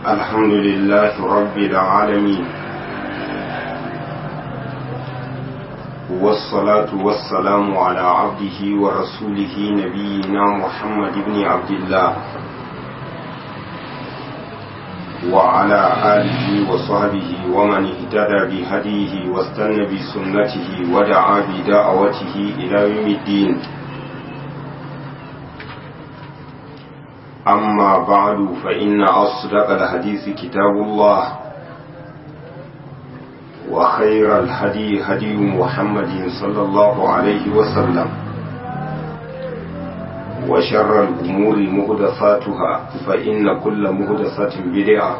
الحمد لله رب العالمين والصلاة والسلام على عبده ورسوله نبينا محمد بن عبد الله وعلى آله وصحبه ومن اهتدى بهديه واستنى بسنته ودعا بدعوته إلى يوم الدين أما بعد فإن أصدق الحديث كتاب الله وخير الهدي هدي محمد صلى الله عليه وسلم وشر الأمور مهدفاتها فإن كل مهدفة بدعة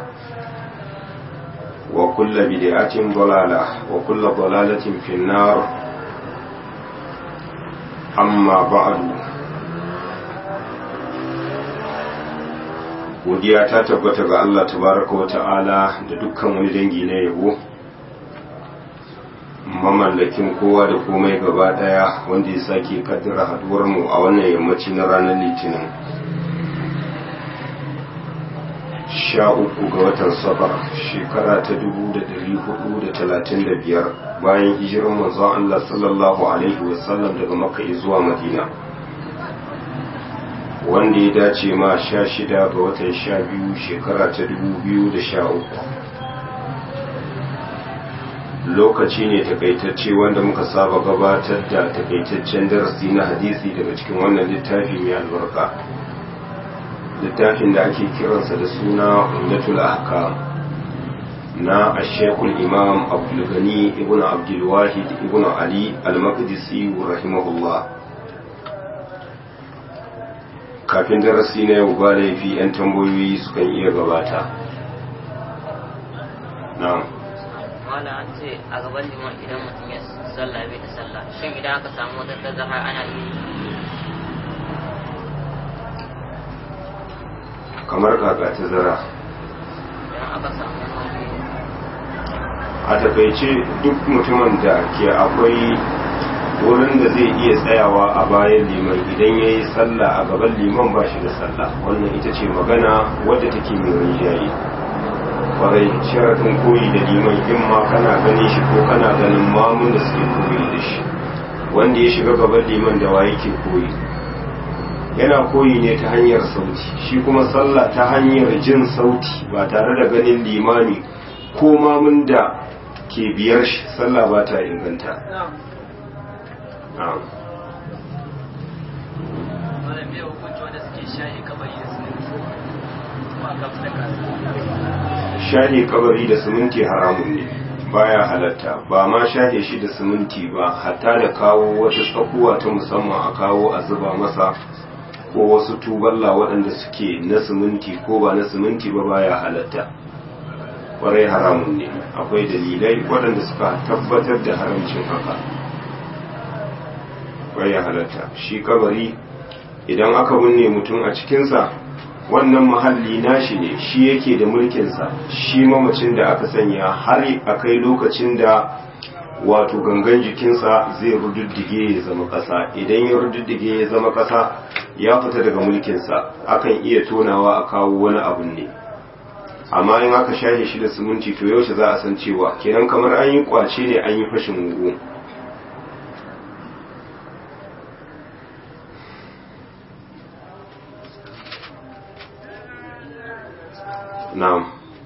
وكل بدعة ضلالة وكل ضلالة في النار أما بعد godiya ta tabbata ga Allah tabaraka wa ta'ala da dukkan wani dangi na yabo mamallakin kowa da komai gaba daya wanda ya sake kaddara haduwar mu a wannan yammaci na ranar litinin sha uku ga watan safar shekara ta dubu da dari hudu da talatin da biyar bayan hijirar manzon Allah sallallahu alaihi wasallam daga makka zuwa madina wanda ya dace ma sha shida ga watan sha biyu shekara ta dubu biyu da sha uku lokaci ne takaitacce wanda muka saba gabatar da takaitaccen darasi na hadisi daga cikin wannan littafi mai albarka littafin da ake kiransa da suna umdatul ahkam na ashekul imam abdulgani ibn abdulwahid ibn ali al-maqdisi rahimahullah kafin darasi na yau ba laifi 'yan tambayoyi sukan iya gabata na mala an ce a gaban liman idan mutum ya sallah bai da sallah shin idan aka samu wata tazara ana yi kamar kaka ta zara idan aka samu wani a takaice duk mutumin da ke akwai wurin da zai iya tsayawa a bayan liman idan ya yi sallah a gaban liman ba shi da sallah wannan ita ce magana wadda take mai rinjaye kwarai sharaɗin koyi da liman in ma kana ganin shi ko kana ganin mamun da suke koyi da shi wanda ya shiga gaban liman da wa yake koyi yana koyi ne ta hanyar sauti shi kuma sallah ta hanyar jin sauti ba tare da ganin limami ko mamun da ke biyar shi sallah ba ta inganta na'am Malam me hukunci wanda suke shahi kabari da siminti kuma aka fi da kasa. shahe kabari da siminti haramun ne baya halatta ba ma shahe shi da siminti ba hatta da kawo wata tsakuwa ta musamman a kawo a zuba masa ko wasu tuballa waɗanda suke na siminti ko ba na siminti ba baya halatta kwarai haramun ne akwai dalilai waɗanda suka tabbatar da haramcin haka baya halatta shi kabari idan aka binne mutum a cikinsa wannan mahalli nashi ne shi yake da mulkinsa shi mamacin da aka sanya har a kai lokacin da wato gangan jikinsa zai rududdige ya zama ƙasa idan ya rududdige ya zama ƙasa ya fita daga mulkinsa akan iya tonawa a kawo wani abu ne amma in aka shahe shi da siminti to yaushe za a san cewa kenan kamar an yi kwace ne an yi fashin wugu na'am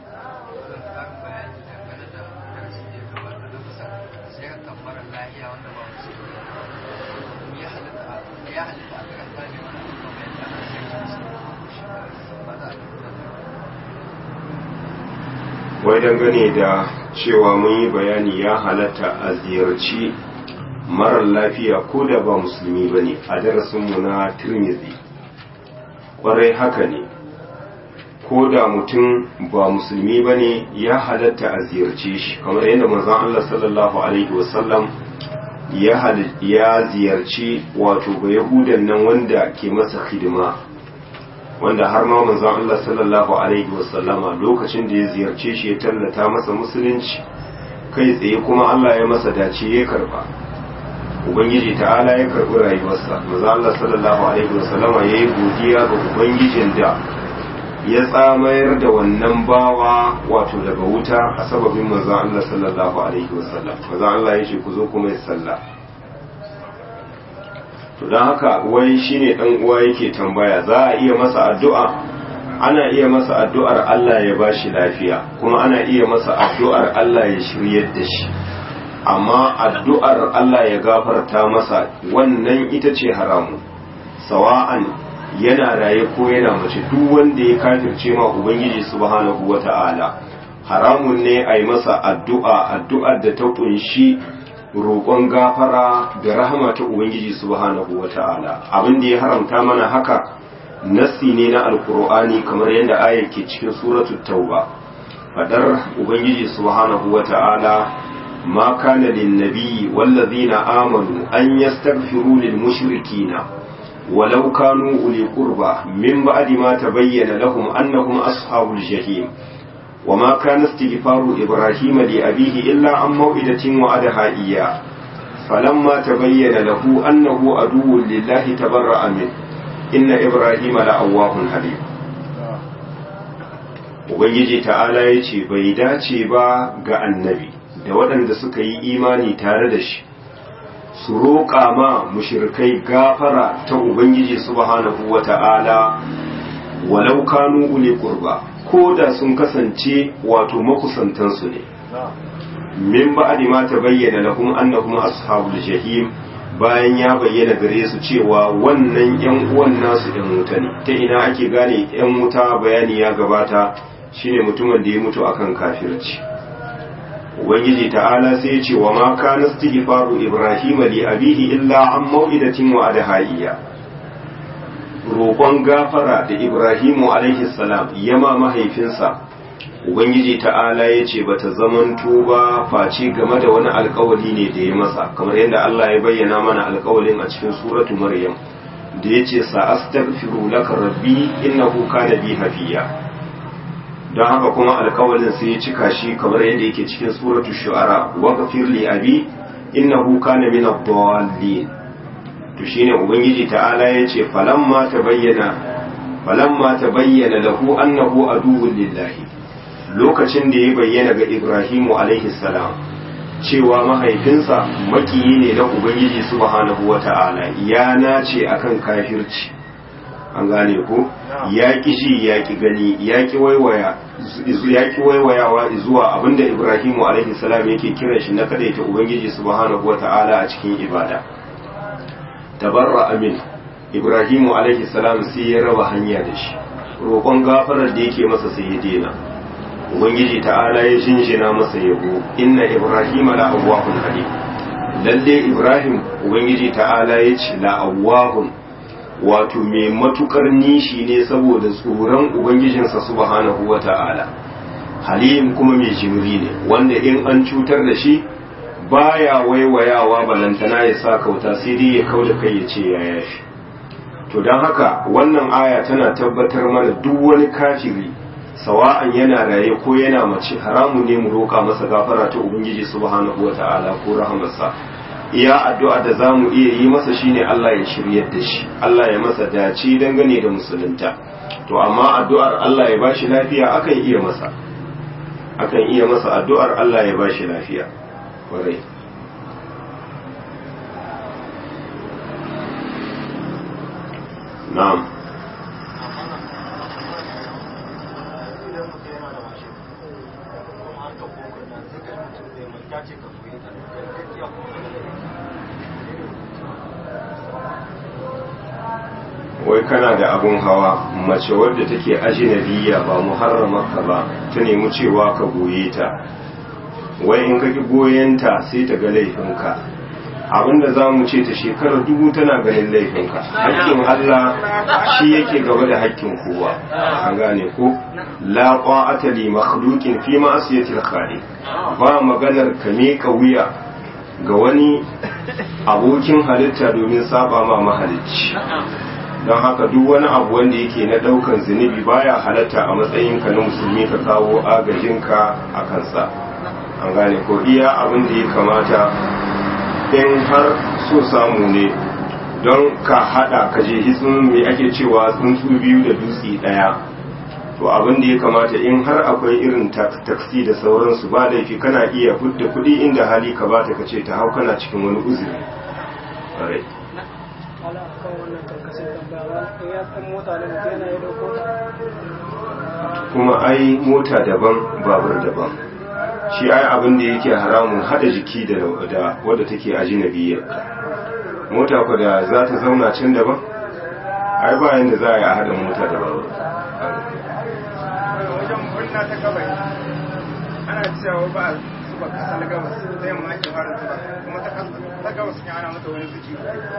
wai dangane da cewa mun yi bayani ya halatta a ziyarci marar lafiya ko da ba musulmi ba ne a darasinmu na tirmidhi kwarai haka ne ko da mutum ba musulmi ba ne ya halatta a ziyarce shi kamar yadda manzon Allah sallallahu alaihi wasallam ya ziyarci wato ba yahudan nan wanda ke masa hidima wanda har ma manzon Allah sallallahu alaihi wasallama lokacin da ya ziyarce shi ya tallata masa musulunci kai tsaye kuma Allah ya masa dace ya karba ubangiji ta'ala ya karbi rayuwarsa manzon Allah sallallahu alaihi wasallama yayi godiya ga ubangijin da ya tsamayar da wannan bawa wato daga wuta a sababin manzon Allah sallallahu alaihi wasallam manzon Allah ya ce ku zo kuma ya sallah to don haka wai shine dan uwa yake tambaya za a iya masa addu'a ana iya masa addu'ar Allah ya bashi lafiya kuma ana iya masa addu'ar Allah ya shiryar da shi amma addu'ar Allah ya gafarta masa wannan ita ce haramu sawa'an yana raye ko yana mace duk wanda ya kafirce ma ubangiji subhanahu wata'ala haramun ne a yi masa addu'a addu'ar da ta kunshi roƙon gafara da rahama ta ubangiji subhanahu wata'ala abin da ya haramta mana haka nassi ne na alkur'ani kamar yadda ayar ke cikin suratul tauba fadar ubangiji subhanahu wata'ala ma kana lin nabiyyi wallazina amanu an yastaghfiru lil mushrikina walau kanu uli qurba min ba'di ma tabayyana lahum annahum ashabul jahim وما كان استغفار إبراهيم لأبيه إلا عن موئدة وعدها إياه فلما تبين له أنه عدو لله تبرأ منه إن إبراهيم لأواه حليم Ubangiji ta'ala ya ce bai dace ba ga annabi da waɗanda suka yi imani tare da shi su roƙa ma mushirkai gafara ta Ubangiji subhanahu wa ta'ala walau kanu ule kurba ko da sun kasance wato makusantansu ne min ba'di ma tabayyana lahum annahum ashabul jahim bayan ya bayyana gare su cewa wannan yan uwan nasu yan wuta ne ta ina ake gane yan wuta bayani ya gabata shine mutumin da ya mutu akan kafirci ubangiji ta'ala sai ya ce wa ma kana istighfaru ibrahim li abihi illa an mau'idatin wa adhaiya roƙon gafara da ibrahimu alaihi salam yama mahaifinsa ubangiji ta'ala ya ce bata zamanto ba face game da wani alkawali ne da ya masa kamar yadda Allah ya bayyana mana alkawalin a cikin suratu maryam da ya ce sa astaghfiru laka rabbi innahu kana bi hafiya don haka kuma alkawalin sai ya cika shi kamar yadda yake cikin suratu shu'ara wa ghafir li abi innahu kana min ad-dallin to shine ubangiji ta'ala ya ce falamma tabayyana falamma tabayyana lahu annahu aduwwun lillahi lokacin da ya bayyana ga Ibrahimu alaihi salam cewa mahaifinsa makiyi ne na ubangiji subhanahu wata'ala ya nace akan kafirci an gane ko ya ki ji ya ki gani ya ki waiwaya ya ki waiwayawa zuwa abinda Ibrahimu alaihi salam yake kiran shi na kadaita ubangiji subhanahu wata'ala a cikin ibada tabarra amin ibrahimu alaihi salam sai ya raba hanya da shi roƙon gafarar da yake masa sai ya dena ubangiji ta'ala ya jinjina masa yabo inna ibrahima la awwahun halim lalle ibrahim ubangiji ta'ala ya ce la awwahun wato mai matukar nishi ne saboda tsoron ubangijinsa subhanahu wata'ala halim kuma mai jimri ne wanda in an cutar da shi baya waiwayawa balantana ya sa kauta sai dai ya kau da kai ya ce ya yashi to don haka wannan aya tana tabbatar mana duk wani kafiri sawa'an yana raye ko yana mace haramu ne mu roƙa masa gafara ta ubangiji subhanahu wata'ala ko rahamarsa iya addu'a da za mu iya yi masa shine Allah ya shiryar da shi Allah ya masa dace dangane da musulunta to amma addu'ar Allah ya bashi lafiya akan iya masa akan iya masa addu'ar Allah ya bashi lafiya kwarai na'am wai kana da abun hawa mace wadda take ajinabiya ba muharramarka ba ta nemi cewa ka goye ta wai in ka ki goyenta sai ta ga laifinka abinda za mu ce ta shekarar dubu tana ganin laifinka haƙƙin Allah shi yake gaba da haƙƙin kowa an gane ko la qa'ata li makhluqin fi ma'siyatil khaliq ba maganar ka miƙa wuya ga wani abokin halitta domin saba ma mahalicci don haka duk wani abu wanda yake na daukan zunubi baya halatta a matsayinka na musulmi ka kawo agajinka a kansa an gane ko iya abin da ya kamata in har so samu ne don ka hada ka je hitsin mai ake cewa tsuntsu biyu da dutse daya to abin da ya kamata in har akwai irin taksi da sauransu ba laifi kana iya fudda kuɗi inda hali ka bata ka ce ta hau kana cikin wani uzuri ƙwarai wala akan wannan karkashin tambaya ba ya san mota ne mutum yana yi dauko ta kuma ai mota daban babur daban shi ai abin da yake haramun hada jiki da da wadda take ajinabiyar mota ku da za ta zauna can daban ai ba yanda za a yi a hada mota da babur wajen murna ta gabas ana cewa ba a zuba kasa na gabas ta yamma ake fara zuba kuma ta kasa ta gabas ne ana mata wani zuci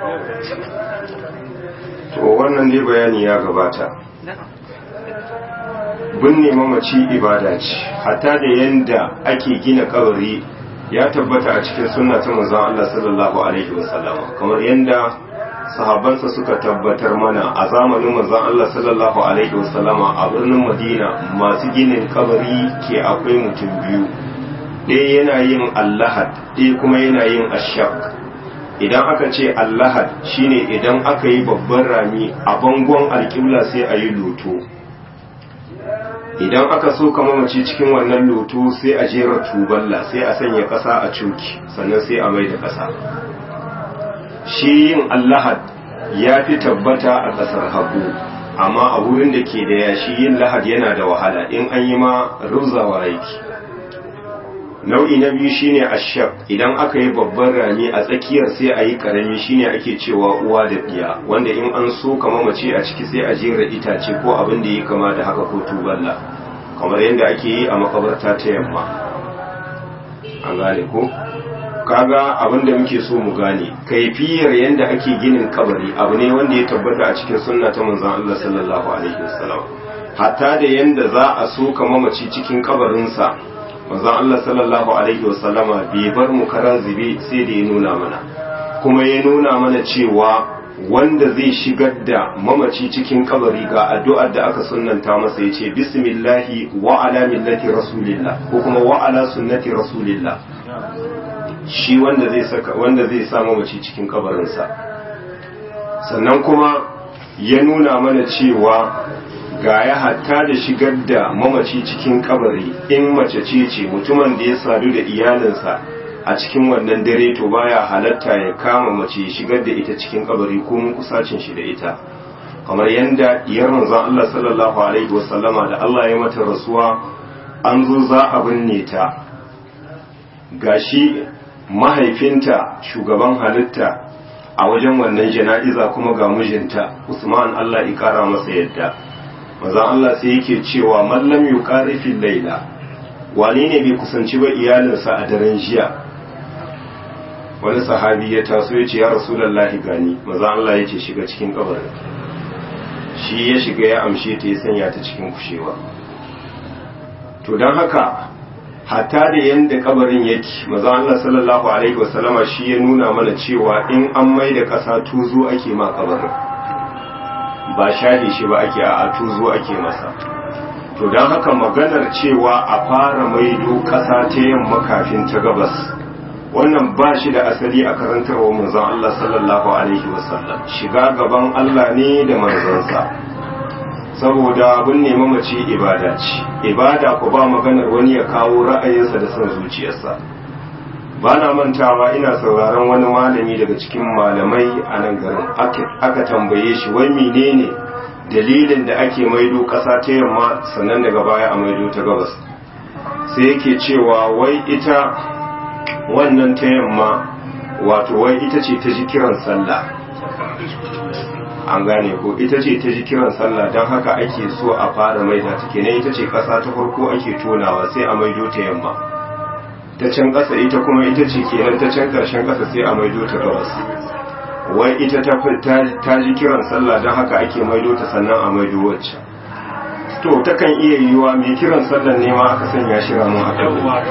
to wannan dai bayani ya gabata binne mamaci ibada ce hatta da yanda ake gina kabari ya tabbata a cikin sunna ta manzon Allah sallallahu alaihi wasallam kamar yanda sahabbansa suka tabbatar mana a zamanin manzon Allah sallallahu alaihi wasallam a birnin Madina masu ginin kabari ke akwai mutum biyu ɗaya yana yin allahad ɗaya kuma yana yin ashak idan aka ce allahad shine idan aka yi babban rami a bangon alƙibla sai a yi loto idan aka so ka mamaci cikin wannan loto sai a jera tuballa sai a sanya ƙasa a cuki sannan sai a mai da ƙasa shi yin allahad ya fi tabbata a ƙasar hagu amma a wurin da ke da yashi yin lahad yana da wahala in an yi ma rubzawa yake nau'i na biyu shine ashab idan aka yi babban rami a tsakiyar sai a yi karami shine ake cewa uwa da ɗiya wanda in an so ka mamace a ciki sai a jera itace ko abin da ya kama da haka ko tuballa kamar yadda ake yi a makabarta ta yamma an gane ko kaga abin da muke so mu gane kaifiyar yadda ake ginin kabari abu ne wanda ya tabbata a cikin sunna ta manzon Allah sallallahu alaihi wasallam hatta da yadda za a so ka mamaci cikin kabarinsa manzon Allah sallallahu alaihi wasallama bai bar mu kara zube sai da ya nuna mana kuma ya nuna mana cewa wanda zai shigar da mamaci cikin kabari ga addu'ar da aka sunnanta masa ya ce bismillahi wa ala millati rasulillah ko kuma wa ala sunnati rasulillah shi wanda zai saka wanda zai sa mamaci cikin kabarinsa sannan kuma ya nuna mana cewa ga ya hatta da shigar da mamaci cikin kabari in mace ce ce mutumin da ya sadu da iyalinsa a cikin wannan dare to baya halatta ya kama mace shigar da ita cikin kabari ko mun kusacin shi da ita kamar yadda diyar manzon Allah sallallahu alaihi wasallama da Allah ya mata rasuwa an zo za a binne ta gashi mahaifinta shugaban halitta a wajen wannan jana'iza kuma ga mijinta Usman Allah ya kara masa yadda manzon Allah sai yake cewa mallam yuqari fil laila wane ne bai kusanci ba iyalinsa a daren jiya wani sahabi ya taso ya ce ya rasulallahi gani maza Allah ya ce shiga cikin kabarin shi ya shiga ya amshe ta ya sanya ta cikin kushewa to don haka hatta da yadda kabarin yake maza Allah sallallahu alaihi wasallama shi ya nuna mana cewa in an mai da ƙasa tuzo ake ma kabarin ba shahi shi ba ake a tuzo ake masa to don haka maganar cewa a fara maido ƙasa ta yamma kafin ta gabas wannan ba shi da asali a karantarwa manzon Allah sallallahu alaihi wasallam shiga gaban Allah ne da manzansa saboda abin nema mace ibada ce ibada ku ba maganar wani ya kawo ra'ayinsa da son zuciyarsa ba na mantawa ina sauraron wani malami daga cikin malamai a nan garin aka tambaye shi wai menene dalilin da ake maido ƙasa ta yamma sannan daga baya a maido ta gabas sai yake cewa wai ita wannan ta yamma wato wai ita ce ta ji kiran sallah an gane ko ita ce ta ji kiran sallah don haka ake so a fara maida ta kenan ita ce ƙasa ta farko ake tonawa sai a maido ta yamma ta can ƙasa ita kuma ita ce kenan ta can ƙarshen ƙasa sai a maido ta gabas wai ita ta ji kiran sallah don haka ake maido ta sannan a maido wacce to takan iya yiwuwa mai kiran sallan ne ma aka sanya shi ramin aka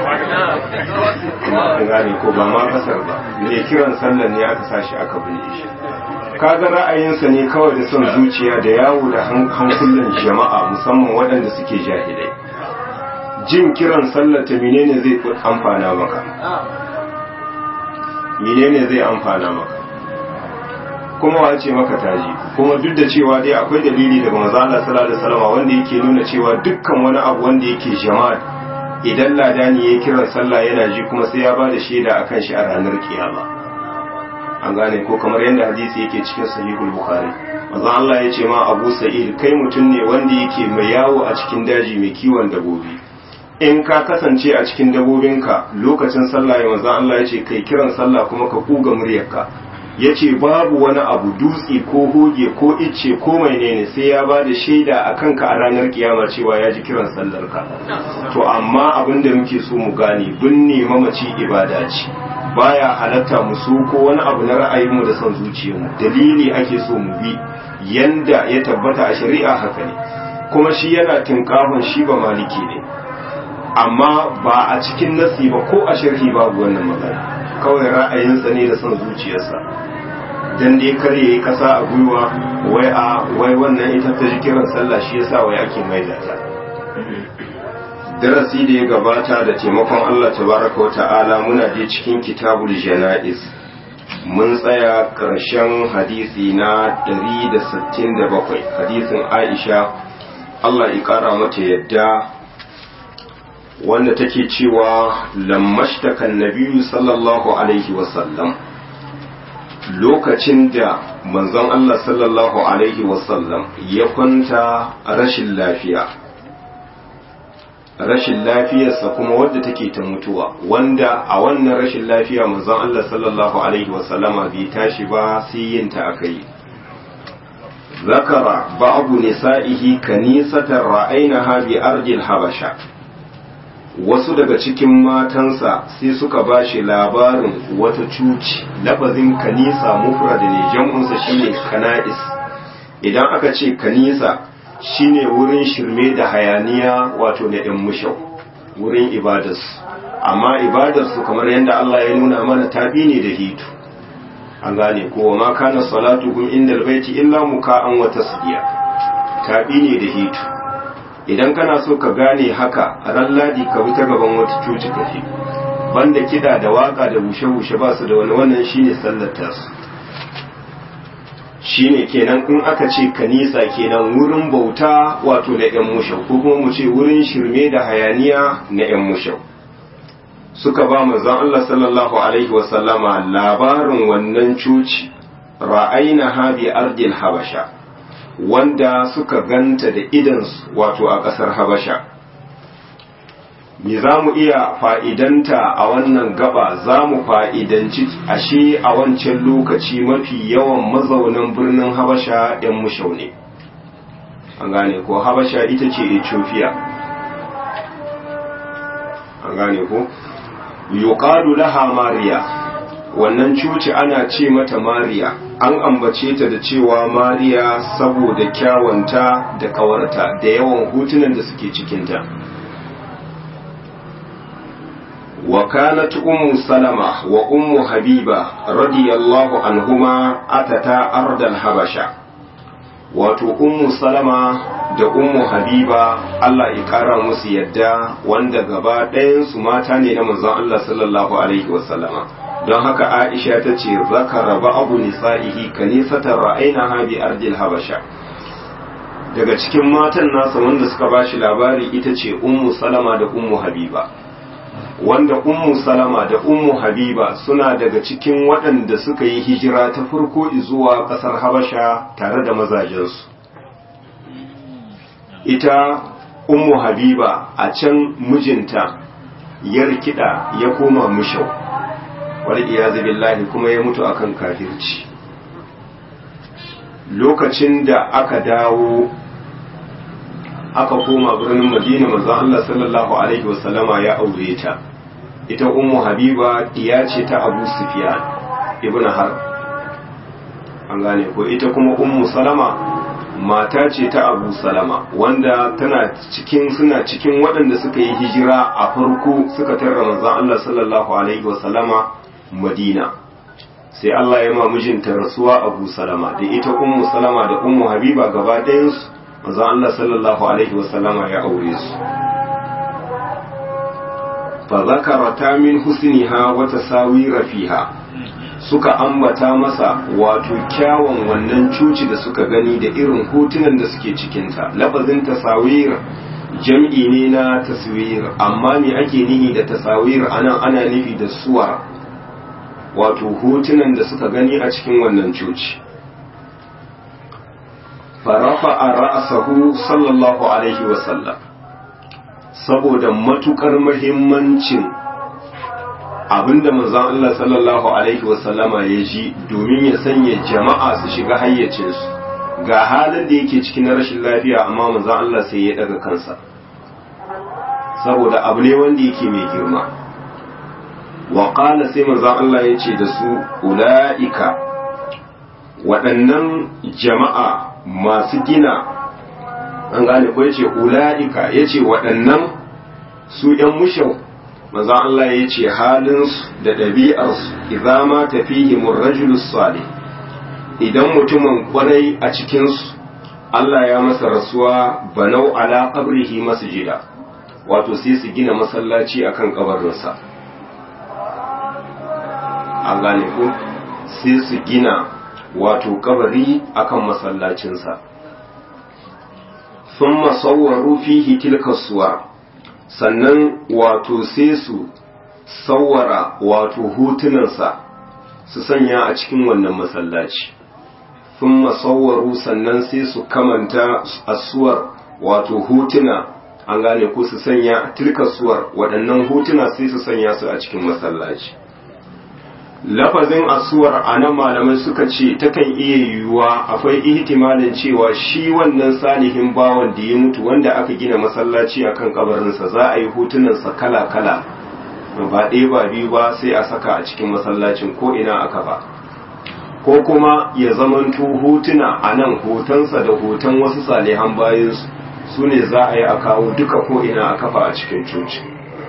an gane ko ba ma kasar ba mai kiran sallan ne aka sa shi aka bude shi kaga ra'ayinsa ne kawai da son zuciya da yawo da hankulan jama'a musamman waɗanda suke jahilai jin kiran sallar ta menene zai amfana maka menene zai amfana maka kuma wa ce maka taji kuma duk da cewa dai akwai dalili daga manzo Allah sallallahu alaihi wasallam wanda yake nuna cewa dukkan wani abu wanda yake jama'a idan ladani ya kira sallah yana ji kuma sai ya bada shaida akan shi a ranar kiyama an gane ko kamar yadda hadisi yake cikin sahihul bukhari manzo Allah ya ce ma Abu Sa'id kai mutum ne wanda yake mai yawo a cikin daji mai kiwon dabobi in ka kasance a cikin dabobinka lokacin sallah ya manzo Allah ya ce kai kiran sallah kuma ka kuga muryarka ya ce babu wani abu dutse ko hoge ko icce ko mai ne sai ya ba da shaida a kanka a ranar kiyama cewa ya ji kiran sallarka to amma abin da muke so mu gane binne mamaci ibada ce baya halatta mu so ko wani abu na ra'ayinmu da son zuciyarmu dalili ake so mu bi yanda ya tabbata a shari'a haka ne kuma shi yana tinkahon shi ba maliki ne amma ba a cikin nasi ba ko a sharhi babu wannan magana kawai ra'ayinsa ne da son zuciyarsa dan dai kar yayi kasa a gwiwa wai a wai wannan ita ta ji kiran sallah shi yasa wai ake maida ta darasi da ya gabata da taimakon Allah tabaraka wa ta'ala muna je cikin kitabul janaiz mun tsaya ƙarshen hadisi na 167 hadisin Aisha Allah ya ƙara mata yadda wanda take cewa lammashtakan nabiyu sallallahu alaihi wasallam lokacin da manzon Allah sallallahu alaihi wasallam ya kwanta rashin lafiya rashin lafiyarsa kuma wadda take ta mutuwa wanda a wannan rashin lafiya manzon Allah sallallahu alaihi wasallama bai tashi ba sai yin ta aka yi zakara ba'abu nisa'ihi kanisatan ra'ainaha bi ardil habasha wasu daga cikin matansa sai suka ba shi labarin wata cuci lafazin kanisa mufrad ne jam'unsa shine kana'is idan aka ce kanisa shine wurin shirme da hayaniya wato na ɗan mushau wurin ibadas amma ibadarsu kamar yadda Allah ya nuna mana tafi ne da hitu an gane ko ma kana salatuhum indal baiti illa muka'an wa tasdiya tafi ne da hitu idan kana so ka gane haka ran ladi ka bi ta gaban wata cuci ka je banda kida da waka da bushe-bushe ba su da wani wannan shine sallar tasu shine kenan in aka ce kanisa kenan wurin bauta wato na yan mushau ko kuma mu ce wurin shirme da hayaniya na yan mushau suka ba manzon Allah sallallahu alaihi wasallama labarin wannan cuci ra'ayna ha bi ardil habasha wanda suka ganta da idansu wato a ƙasar habasha me za mu iya fa'idanta a wannan gaba za mu fa'idanci ashe a wancan lokaci mafi yawan mazaunan birnin habasha ‘yan mushau ne an gane ko habasha ita ce ethiopia an gane ko yuqalu laha mariya wannan cuci ana ce mata mariya an ambace ta da cewa mariya saboda kyawanta da kawarta da yawan hutunan da suke cikinta wa kanat ummu salama wa ummu habiba radiyallahu anhuma atata ardal habasha wato ummu salama da ummu habiba Allah ya kara musu yadda wanda gaba ɗayansu mata ne na manzon Allah sallallahu alaihi wasallama don haka Aisha ta ce zakara ba abu nisa'ihi kanisatan ra'ainaha bi ardil habasha daga cikin matan nasa wanda suka bashi labari ita ce ummu salama da ummu habiba wanda ummu salama da ummu habiba suna daga cikin waɗanda suka yi hijira ta farko zuwa ƙasar habasha tare da mazajensu ita ummu habiba a can mijinta ya rikida ya koma mushau wal iyazu billahi kuma ya mutu akan kafirci lokacin da aka dawo aka koma birnin madina manzo Allah sallallahu alaihi wasallama ya aure ta ita ummu habiba diya ce ta abu sufyan ibn har an gane ko ita kuma ummu salama mata ce ta abu salama wanda tana cikin suna cikin waɗanda suka yi hijira a farko suka tarra manzon Allah sallallahu alaihi wasallama madina sai Allah ya ma mijinta rasuwa abu salama da ita ummu salama da ummu habiba gaba ɗayansu manzon Allah sallallahu alaihi wasallama ya aure su fa zakarata min husniha wa tasawira fiha suka ambata masa wato kyawun wannan cuci da suka gani da irin hotunan da suke cikinta lafazin tasawir jam'i ne na taswir amma me ake nihi da tasawir anan ana nufi da suwar wato hotunan da suka gani a cikin wannan cuci farafa a ra'asahu sallallahu alaihi wasallam saboda matukar muhimmancin abinda manzon Allah sallallahu alaihi wasallama ya ji domin ya sanya jama'a su shiga hayyacinsu ga halin da yake cikin rashin lafiya amma manzon Allah sai ya daga kansa saboda abu ne wanda yake mai girma wa qala sai manzon Allah ya ce da su ulaika waɗannan jama'a masu gina an gane ko yace ulaika yace waɗannan su ‘yan mushau manzon Allah ya ce halinsu da ɗabi'arsu idza ma tafihi murrajulus salih idan mutumin kwarai a cikinsu Allah ya masa rasuwa banau ala qabrihi masjida wato sai su gina masallaci akan kabarinsa an gane ko sai su gina wato kabari akan masallacinsa sun masauwaru fihi tilka suwa sannan wato sai su sawwara wato hutunansa su sanya a cikin wannan masallaci sun masauwaru sannan sai su kamanta asuwar wato hutuna an gane ko su sanya tilka suwar waɗannan hutuna sai su sanya su a cikin masallaci lafazin asuwar a nan malamai suka ce takan iya yiwuwa akwai ihtimalin cewa shi wannan salihin bawan da ya mutu wanda aka gina masallaci akan kabarinsa za a yi hotunansa kala-kala ba ɗaya ba biyu ba sai a saka a cikin masallacin ko ina aka ba ko kuma ya zamanto hotuna a nan hotonsa da hoton wasu salihan bayansu su ne za a yi a kawo duka ko ina a kafa a cikin coci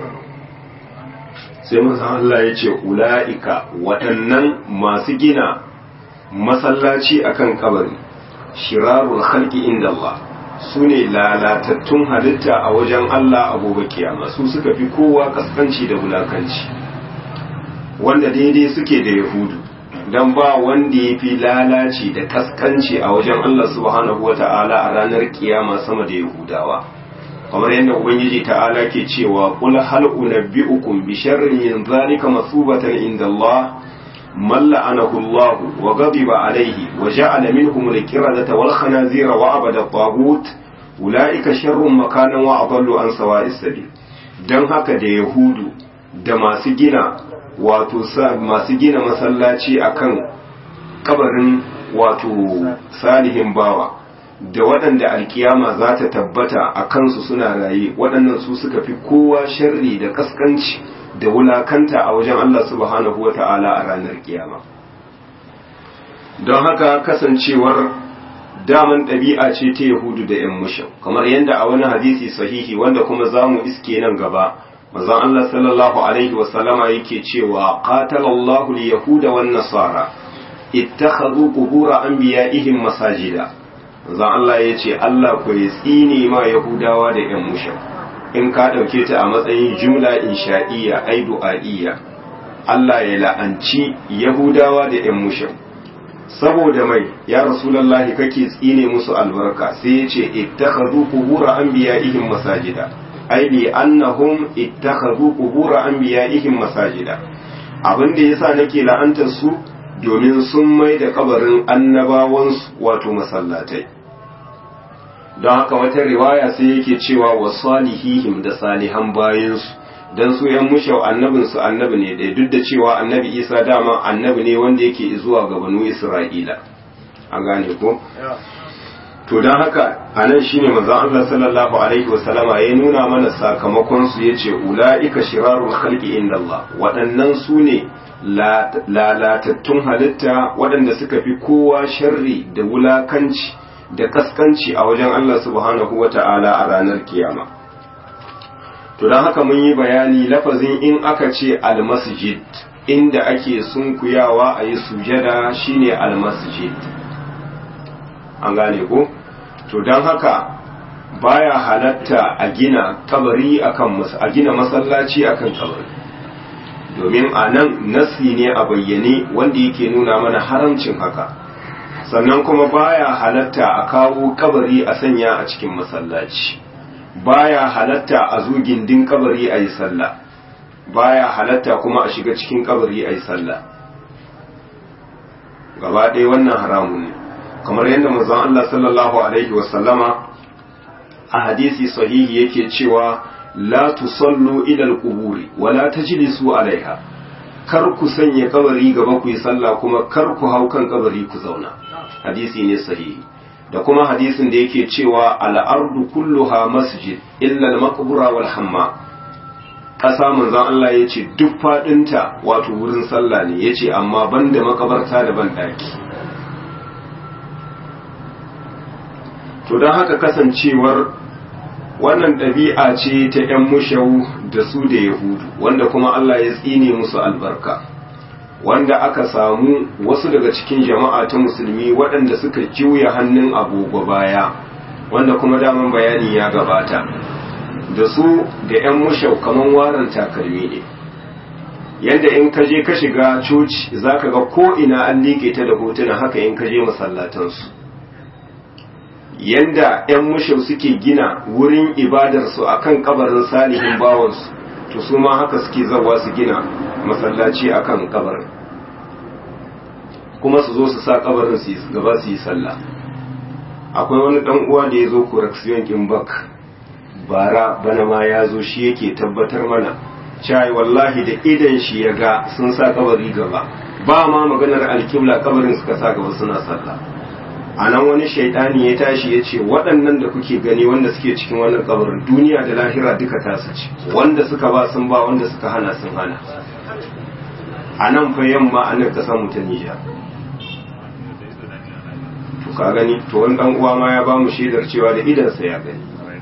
sai mazan Allah ya ce ula'ika waɗannan masu gina masallaci akan kabari shirarul halki inda Allah su ne lalatattun halitta a wajen Allah a gobe kiyama su suka fi kowa kaskanci da wulakanci wanda daidai suke da yahudu don ba wanda ya fi lalaci da kaskanci a wajen Allah subhanahu wa ta'ala a ranar kiyama sama da yahudawa kamar yadda ubangiji ta'ala ke cewa qul hal unabbi'ukum bi sharrin min zalika masubatan inda Allah man la'anahu Allah wa ghadiba alayhi wa ja'ala minhum al-qiradata wal khanazira wa abada at-taghut ulaika sharrun makanan wa adallu an sawa'is sabil dan haka da yahudu da masu gina wato masu gina masallaci akan kabarin wato salihin bawa da waɗanda alkiyama za ta tabbata a kansu suna raye waɗannan su suka fi kowa sharri da kaskanci da wulakanta a wajen Allah subhanahu wa ta'ala a ranar kiyama don haka kasancewar daman ɗabi'a ce ta yahudu da ‘yan mushin kamar yadda a wani hadisi sahihi wanda kuma za mu iske nan gaba mazan Allah sallallahu alaihi wasallama yake cewa qatalallahu al-yahuda wan nasara ittakhadhu qubur anbiya'ihim masajida zan Allah ya ce Allah ku ya tsine ma Yahudawa da ‘yan mushin in ka ɗauke ta a matsayin jumla insha'iyya ai du'a'iyya Allah ya la'anci Yahudawa da ‘yan mushin saboda mai ya rasulallahi kake tsine musu albarka sai ya ce ittakhadhu qubur anbiya'ihim masajida ai li annahum ittakhadhu qubur anbiya'ihim masajida abin da yasa nake la'antar su domin sun mai da kabarin annabawansu wato masallatai don haka wata riwaya sai yake cewa wa salihihim da salihan bayansu don su yan mushau annabinsu annabi ne ɗaya duk da cewa annabi isa dama annabi ne wanda yake zuwa ga banu isra'ila an gane ko to don haka a nan shi ne manzan Allah sallallahu alaihi wasallama ya nuna mana sakamakon su ya ce ula'ika shirarun halki inda Allah waɗannan su ne lalatattun halitta waɗanda suka fi kowa sharri da wulakanci da kaskanci a wajen Allah subhanahu wa ta'ala a ranar kiyama. To don haka mun yi bayani lafazin in aka ce almasjid inda ake sunkuyawa a yi sujada shine almasjid. An gane ko? To don haka baya halatta a gina kabari akan a gina masallaci akan kabari. domin a nan nasi ne a bayyane wanda yake nuna mana haramcin haka sannan kuma baya halatta a kawo kabari a sanya a cikin masallaci baya halatta a zo gindin kabari a yi sallah baya halatta kuma a shiga cikin kabari a yi sallah gaba ɗaya wannan haramun ne kamar yadda manzon Allah sallallahu alaihi wasallama a hadisi sahihi yake cewa la tusallu ila al-quburi wa la tajlisu alaiha kar ku sanya kabari gaba ku yi sallah kuma kar ku hau kan kabari ku zauna hadisi ne sahihi da kuma hadisin da yake cewa al-ardu kulluha masjid illa al-maqbura wal hamma ƙasa manzon Allah ya ce duk faɗinta wato wurin sallah ne ya ce amma banda makabarta da ban ɗaki to don haka kasancewar wannan ɗabi'a ce ta 'yan mushau da su da yahudu wanda kuma Allah ya tsine musu albarka wanda aka samu wasu daga cikin jama'a ta musulmi waɗanda suka juya hannun agogo baya wanda kuma daman bayani ya gabata da su da 'yan mushau kaman waran takalmi ne yadda in ka je ka shiga coci za ka ga ko'ina an liƙe ta da hotuna haka in ka je masallatansu yanda 'yan mushau suke gina wurin ibadarsu a kan kabarin salihin bawansu to su ma haka suke zawa su gina masallaci a kan kabarin kuma su zo su sa kabarin su gaba su yi sallah akwai wani dan uwa da ya zo correction kimbak bara bana ma ya zo shi yake tabbatar mana cai wallahi da idan shi ya ga sun sa kabari gaba ba ma maganar alkibla kabarin suka sa gaba suna sallah a nan wani shaidani ya tashi ya ce waɗannan da kuke gani wanda suke cikin wannan kabarin duniya da lahira duka tasu ce wanda suka ba sun ba wanda suka hana sun hana a nan fa yamma a nan ƙasar mu ta Nijar to ka gani to wani dan uwa ma ya ba mu shaidar cewa da idansa ya gani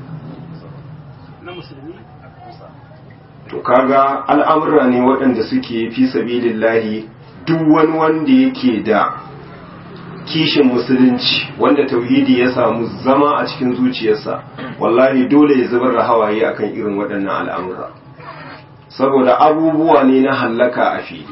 to kaga al'amura ne waɗanda suke fi sabilillahi duk wani wanda yake da kishin musulunci wanda tauhidi ya samu zama a cikin zuciyarsa wallahi dole ya zubar da hawaye akan irin waɗannan al'amura saboda abubuwa ne na hallaka a fili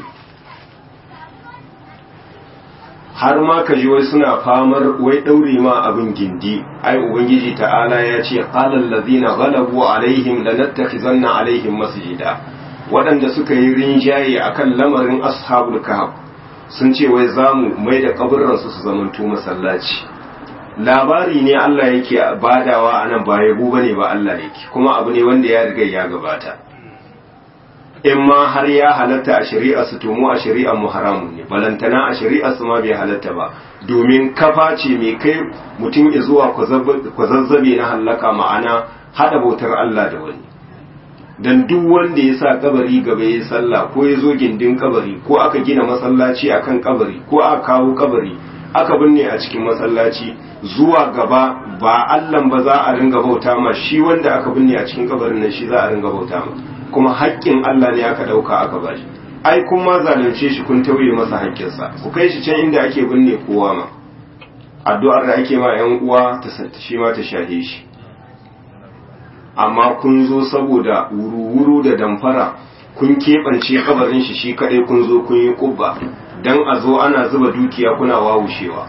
har ma ka ji wai suna famar wai ɗaure ma abin gindi ai ubangiji ta'ala ya ce qalal ladina ghalabu alaihim lanattakhizanna alaihim masjida waɗanda suka yi rinjaye akan lamarin ashabul kahf sun ce wai zamu mai da kaburran su su zamanto masallaci labari ne Allah yake badawa anan ba yabo bane ba Allah yake kuma abu ne wanda ya riga ya gabata in ma har ya halatta a shari'a su tomu a shari'a mu haramun ne balantana a shari'a su ma bai halatta ba domin kafa ce mai kai mutum ya zuwa kwazazzabe na hallaka ma'ana hada bautar Allah da wani dan duk wanda ya sa kabari gaba ya sallah ko ya zo gindin kabari ko aka gina masallaci akan kabari ko aka kawo kabari aka binne a cikin masallaci zuwa gaba ba Allah ba za a ringa bauta ma shi wanda aka binne a cikin kabarin nan shi za a ringa bauta ma kuma haƙƙin Allah ne aka ɗauka aka ba shi ai kun ma zalunce shi kun tauye masa haƙƙinsa ku kai shi can inda ake binne kowa ma addu'ar da ake ma ƴan uwa ta shi ma ta shahe shi amma kun zo saboda wuru-wuru da damfara kun keɓance kabarin shi shi kaɗai kun zo kun yi ƙubba dan a zo ana zuba dukiya kuna wawushewa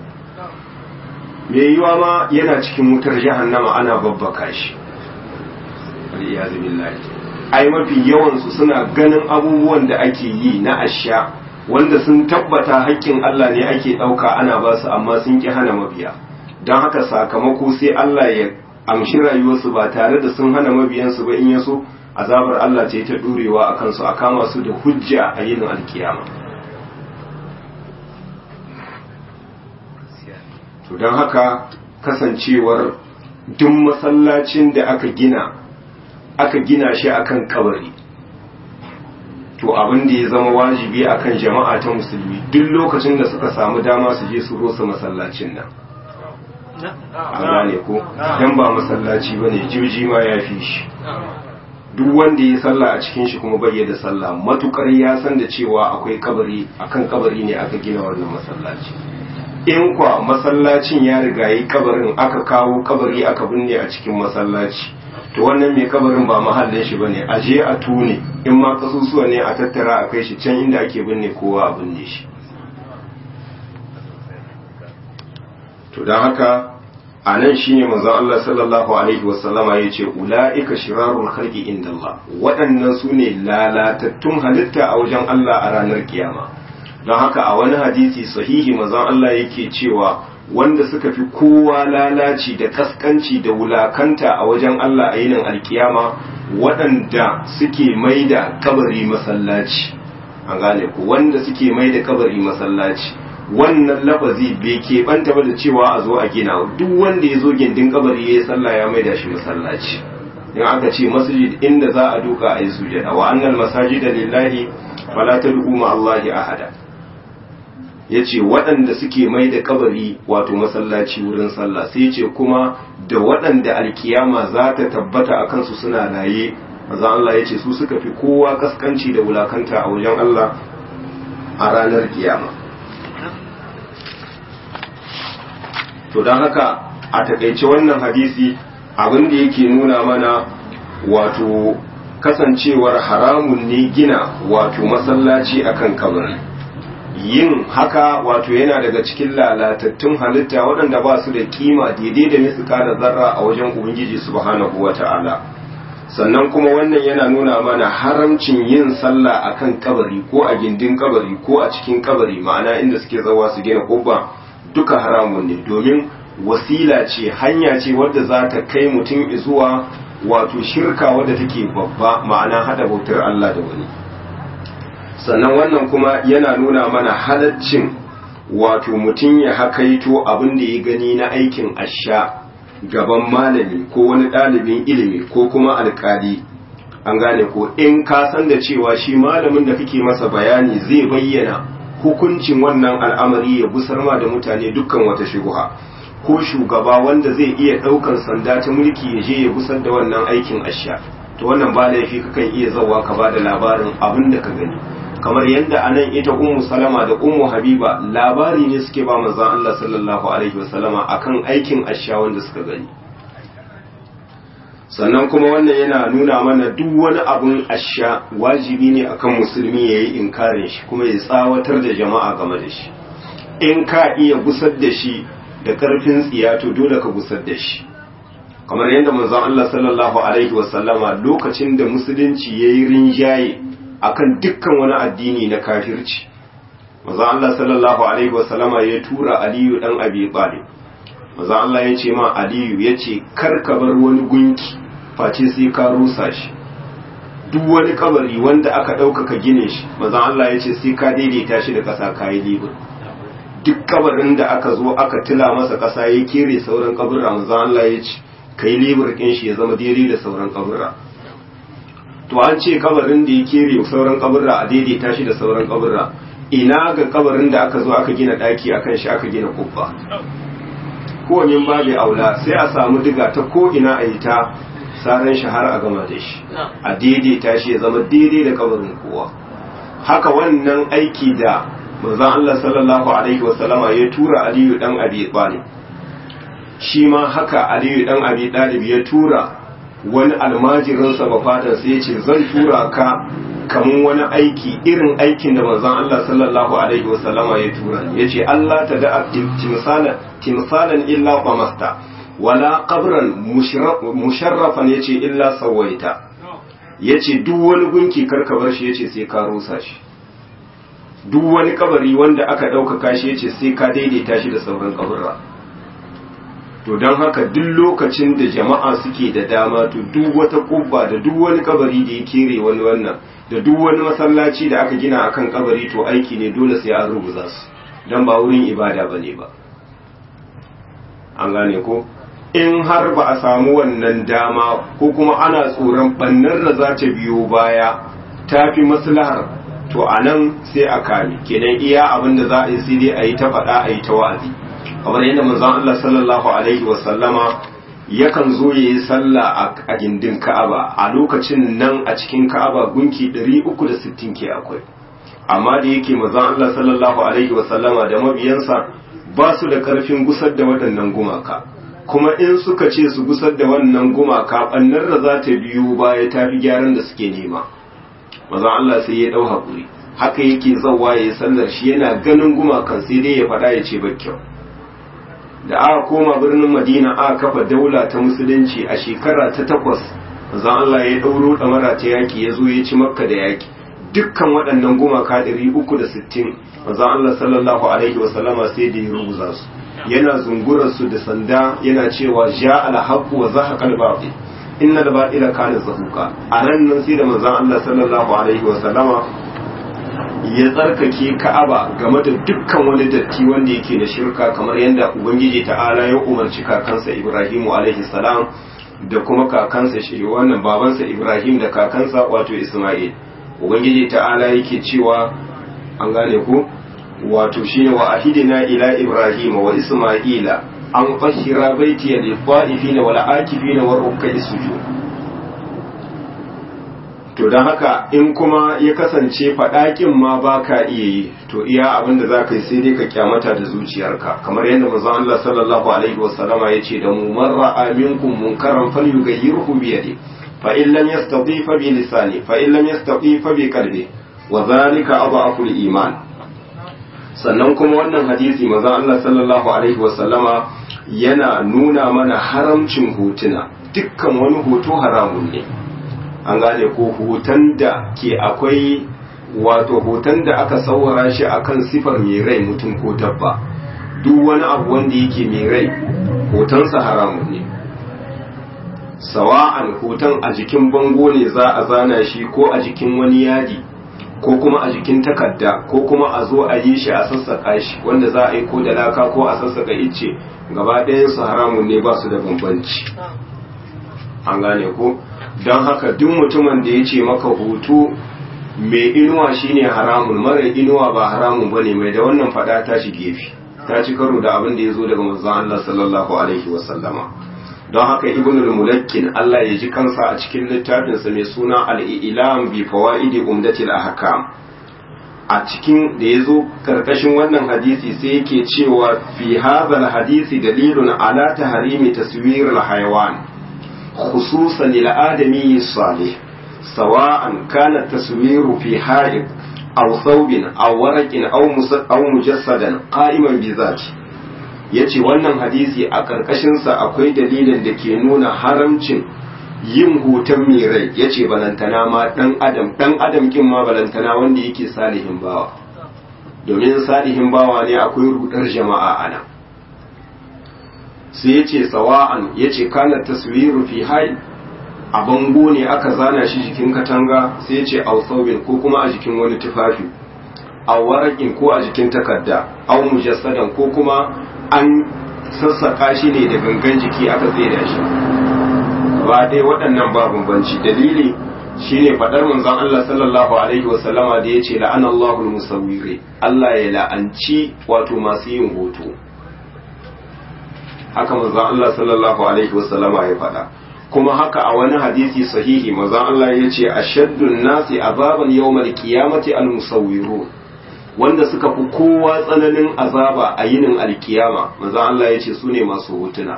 me yiwa ma yana cikin wutar jahannama ana babbaka shi wal billahi ai mafi yawansu suna ganin abubuwan da ake yi na asha wanda sun tabbata haƙƙin Allah ne ake ɗauka ana ba su amma sun ƙi hana mabiya don haka sakamako sai Allah ya amshi rayuwarsu ba tare da sun hana mabiyansu ba in yaso azabar Allah ce ta ɗurewa a kansu a kama su da hujja a yinin alkiyama to don haka kasancewar duk masallacin da aka gina aka gina shi akan kabari to abin da ya zama wajibi akan jama'a ta musulmi duk lokacin da suka samu dama su je su rosa masallacin nan an gane ko dan ba masallaci bane jirji ma ya fi shi duk wanda ya sallah a cikin shi kuma bai da sallah matukar ya san da cewa akwai kabari akan kabari ne aka gina wannan masallaci in kwa masallacin ya riga yi kabarin aka kawo kabari aka binne a cikin masallaci to wannan mai kabarin ba mahallin shi bane a je a tune in ma kasusuwa ne a tattara a kai shi can inda ake binne kowa a binne shi to don haka a nan shi ne manzon Allah sallallahu alaihi wasallama ya ce ula'ika shirarun khalqi inda Allah waɗannan su ne lalatattun halitta a wajen Allah a ranar kiyama don haka a wani hadisi sahihi manzon Allah yake cewa wanda suka fi kowa lalaci da kaskanci da wulakanta a wajen Allah a yinin alkiyama waɗanda suke mai da kabari masallaci an gane ku wanda suke mai da kabari masallaci wannan lafazi bai keɓanta ba da cewa a zo a gina duk wanda ya zo gindin kabari ya yi sallah ya mai da shi masallaci in aka ce masjid inda za a duka a yi sujada wa annal masajida lillahi fala tad'u ma Allahi ahada ya ce waɗanda suke mai da kabari wato masallaci wurin sallah sai ce kuma da waɗanda alkiyama za ta tabbata a kansu suna raye maza Allah ya ce su suka fi kowa kaskanci da wulakanta a wajen Allah a ranar kiyama to don haka a taƙaice wannan hadisi abin da yake nuna mana wato kasancewar haramun ne gina wato masallaci akan kabari yin haka wato yana daga cikin lalatattun halitta waɗanda ba su da kima daidai da misuka da zarra a wajen ubangiji subhanahu wata'ala sannan kuma wannan yana nuna mana haramcin yin sallah akan kabari ko a gindin kabari ko a cikin kabari ma'ana inda suke zawa su gina kubba duka haramun ne domin wasila ce hanya ce wadda za ta kai mutum zuwa wato shirka wadda take babba ma'ana hada bautar Allah da wani sannan wannan kuma yana nuna mana halaccin wato mutum ya hakaito abin da ya gani na aikin asha gaban malami ko wani ɗalibin ilimi ko kuma alkali an gane ko in ka san da cewa shi malamin da kake masa bayani zai bayyana hukuncin wannan al'amari ya busar ma da mutane dukkan wata shubuha ko shugaba wanda zai iya ɗaukar sanda ta mulki ya je ya busar da wannan aikin asha to wannan ba laifi kakan iya zawa ka ba da labarin abin da ka gani kamar yadda anan ita ummu salama da ummu habiba labari ne suke ba manzon Allah sallallahu alaihi wasallama akan aikin asha wanda suka gani sannan kuma wannan yana nuna mana duk wani abun asha wajibi ne akan musulmi ya yi inkarin shi kuma ya tsawatar da jama'a game da shi in ka iya gusar da shi da karfin tsiya to dole ka gusar da shi kamar yadda manzon Allah sallallahu alaihi wasallama lokacin da musulunci yayi rinjaye akan dukkan wani addini na kafirci manzon Allah sallallahu alaihi wasallama ya tura Aliyu dan Abi Talib manzon Allah ya ce ma Aliyu ya ce kar ka bar wani gunki face sai ka rusa shi duk wani kabari wanda aka ɗaukaka gine shi manzon Allah ya ce sai ka daidaita shi da ƙasa kayi libur duk kabarin da aka zo aka tila masa ƙasa ya kere sauran kaburra manzon Allah ya ce kai libur ɗin shi ya zama daidai da sauran kaburra to an ce kabarin da ya kere sauran kaburra a daidaita shi da sauran kaburra ina ga kabarin da aka zo aka gina daki akan shi aka gina kubba ko min babu aula sai a samu diga ta ko ina a yi ta saran shi har a gama da shi a daidaita shi ya zama daidai da kabarin kowa haka wannan aiki da manzon Allah sallallahu alaihi wasallama ya tura Aliyu dan Abi Talib shi ma haka Aliyu dan Abi Talib ya tura wani almajirinsa ba fatan sai ya ce zan tura ka kamun wani aiki irin aikin da manzon Allah sallallahu alaihi wasallama ya tura ya ce Allah ta da timsalan timsalan illa qamasta wala qabran musharrafan yace illa sawaita yace duk wani gunki karka bar shi yace sai ka rusa shi duk wani kabari wanda aka ɗaukaka shi yace sai ka daidaita shi da sauran kaburra to don haka duk lokacin da jama'a suke da dama to duk wata kubba da duk wani kabari da ya kere wani wannan da duk wani masallaci da aka gina akan kabari to aiki ne dole sai an rubuza su don ba wurin ibada bane ba an gane ko in har ba a samu wannan dama ko kuma ana tsoron bannar da za ta biyo baya ta fi maslahar to a nan sai a kame kenan iya abin da za a yi sai dai a yi ta faɗa a yi ta wa'azi kamar yadda manzon Allah sallallahu alaihi wa sallama yakan zo ya yi sallah a gindin Ka'aba a lokacin nan a cikin Ka'aba gunki 360 ke akwai amma da yake manzon Allah sallallahu alaihi wa sallama da mabiyansa ba su da karfin gusar da waɗannan gumaka kuma in suka ce su gusar da wannan gumaka ɓannar da za ta biyo baya ta fi gyaran da suke nema mazan Allah sai ya ɗau haƙuri haka yake zauwa ya yi sallar shi yana ganin gumakan sai dai ya faɗa ya ce kyau da aka koma birnin madina aka kafa daula ta musulunci a shekara ta takwas mazan Allah ya ɗauro ɗamara ta yaƙi ya zo ya ci makka da yaƙi dukkan waɗannan gumaka ɗari uku da sittin mazan Allah sallallahu alaihi wasallama sai da ya rubuza su yana zungurar su da sanda yana cewa ja alhaqu wa zahaqa al-batil inna al-batila kana zahuqa a nan nan sai da manzon Allah sallallahu alaihi wa sallama ya tsarkake Ka'aba game da dukkan wani datti wanda yake da shirka kamar yadda ubangiji ta'ala ya umarci kakansa Ibrahimu alaihi salam da kuma kakansa shi wannan babansa Ibrahim da kakansa wato Isma'il ubangiji ta'ala yake cewa an gane ku wato shine wa ahidina ila ibrahima wa isma'ila an fashira baiti lil qa'ifina wal akifina war ruk'i sujud to dan haka in kuma ya kasance fadakin ma baka iya yi to iya abin da zaka yi sai dai ka kyamata da zuciyarka kamar yadda manzon Allah sallallahu alaihi wasallama yace da mu man ra'a minkum munkaran falyughayyirhu bi yadi fa in lam yastati fa bi lisani fa in lam yastati fa bi qalbi wa dhalika adhafu al-iman sannan kuma wannan hadisi maza Allah sallallahu alaihi wasallama yana nuna mana haramcin hotuna dukkan wani hoto haramun ne an gane ko hoton da ke akwai wato hoton da aka saurara shi akan sifar mai rai mutum ko dabba duk wani abu wanda yake mai rai hotonsa haramun ne sawa'an hoton a jikin bango ne za a zana shi ko a jikin wani yadi ko kuma a jikin takarda ko kuma a zo a yi shi a sassaka shi wanda za a yi ko da laka ko a sassaka icce gaba ɗayan su haramun ne ba su da bambanci an gane ko don haka duk mutumin da ya ce maka hoto mai inuwa shine haramun mara inuwa ba haramun bane mai da wannan fada ta shi gefe ta ci karo da abin da ya zo daga manzon Allah sallallahu alaihi wasallama don haka ibn al-mulakkin Allah ya ji kansa a cikin littafinsa mai suna al-ilam bi fawaidi umdatil ahkam a cikin da ya zo karkashin wannan hadisi sai yake cewa fi hadha hadisi dalilun ala tahrimi taswir al-hayawan khususan lil adami salih sawa'an kana taswiru fi ha'id aw thawbin aw waraqin aw mujassadan qa'iman bi zati ya ce wannan hadisi a ƙarƙashinsa akwai dalilin da ke nuna haramcin yin hoton mai rai ya ce balantana ma ɗan adam ɗan adam kin ma balantana wanda yake salihin bawa domin salihin bawa ne akwai rudar jama'a ana sai ya ce sawa'an ya ce kana taswiru fi hai a bango ne aka zana shi jikin katanga sai ya ce ausaubin ko kuma a jikin wani tufafi a warakin ko a jikin takarda au mujassadan ko kuma an sassaka shi ne da gangan jiki aka da shi ba dai waɗannan ba bambanci dalili shine faɗar manzon Allah sallallahu alaihi wa sallama da yace la'ana Allahu musawwiri Allah ya la'anci wato masu yin hoto haka manzon Allah sallallahu alaihi wa sallama ya faɗa kuma haka a wani hadisi sahihi manzon Allah yace ashaddun nasi azaban yawmal qiyamati al-musawwirun wanda suka fi kowa tsananin azaba a yinin alkiyama manzo Allah ya ce su ne masu hotuna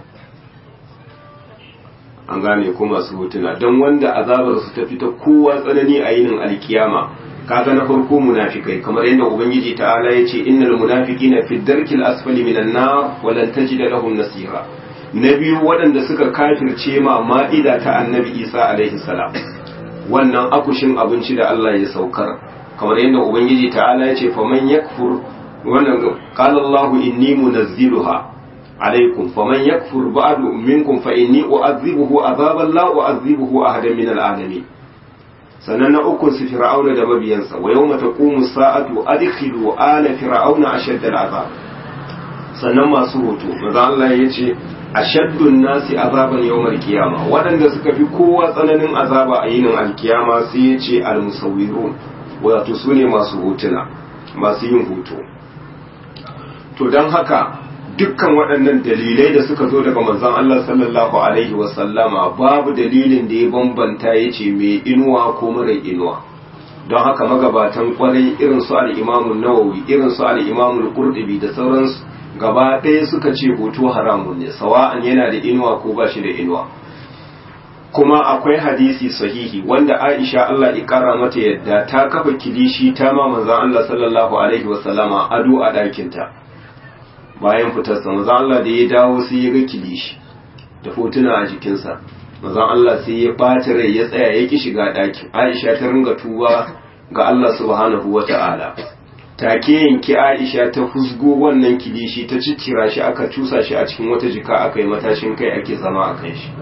an gane ko masu hotuna don wanda azabar su ta fita kowa tsanani a yinin alkiyama kaga na farko munafikai kamar yadda ubangiji ta'ala ya ce innal munafiqina fi darkil asfali minan nar wa lan tajida lahum nasira na biyu waɗanda suka kafirce ma ma'ida ta annabi isa alaihi salam wannan akushin abinci da Allah ya saukar kamar yadda ubangiji ta'ala ya ce faman yakfur wannan qala Allahu inni munazziluha alaikum faman yakfur ba'du minkum fa inni u'adhibuhu azaban la u'adhibuhu ahadan min al'alamin sannan na uku su fir'auna da mabiyansa wa yawma taqumu sa'atu adkhilu ala fir'auna ashadda al'azab sannan masu hoto maza Allah ya ce ashaddun nasi azaban yawmal qiyama waɗanda suka fi kowa tsananin azaba a yinin alkiyama sai ya ce al-musawwirun wato su ne masu hotuna masu yin hoto to don haka dukkan waɗannan dalilai da suka zo daga manzon Allah sallallahu alaihi wasallama babu dalilin da ya bambanta ya ce mai inuwa ko mara inuwa don haka magabatan kwarai irin su al-imamun nawawi irin su al-imamun qurtubi da sauransu gaba ɗaya suka ce hoto haramun ne sawa'an yana da inuwa ko ba shi da inuwa kuma akwai hadisi sahihi wanda Aisha Allah ya kara mata yadda ta kafa kilishi ta ma manzon Allah sallallahu alaihi wasallama ado a ɗakinta bayan fitarsa manzon Allah da ya dawo sai ya ga kilishi da hotuna a jikinsa manzon Allah sai ya ɓata rai ya tsaya ya ki shiga ɗakin Aisha ta ringa tuba ga Allah subhanahu wata'ala take yanki Aisha ta husgo wannan kilishi ta ciccira shi aka cusa shi a cikin wata jika aka yi matashin kai ake zama a kan shi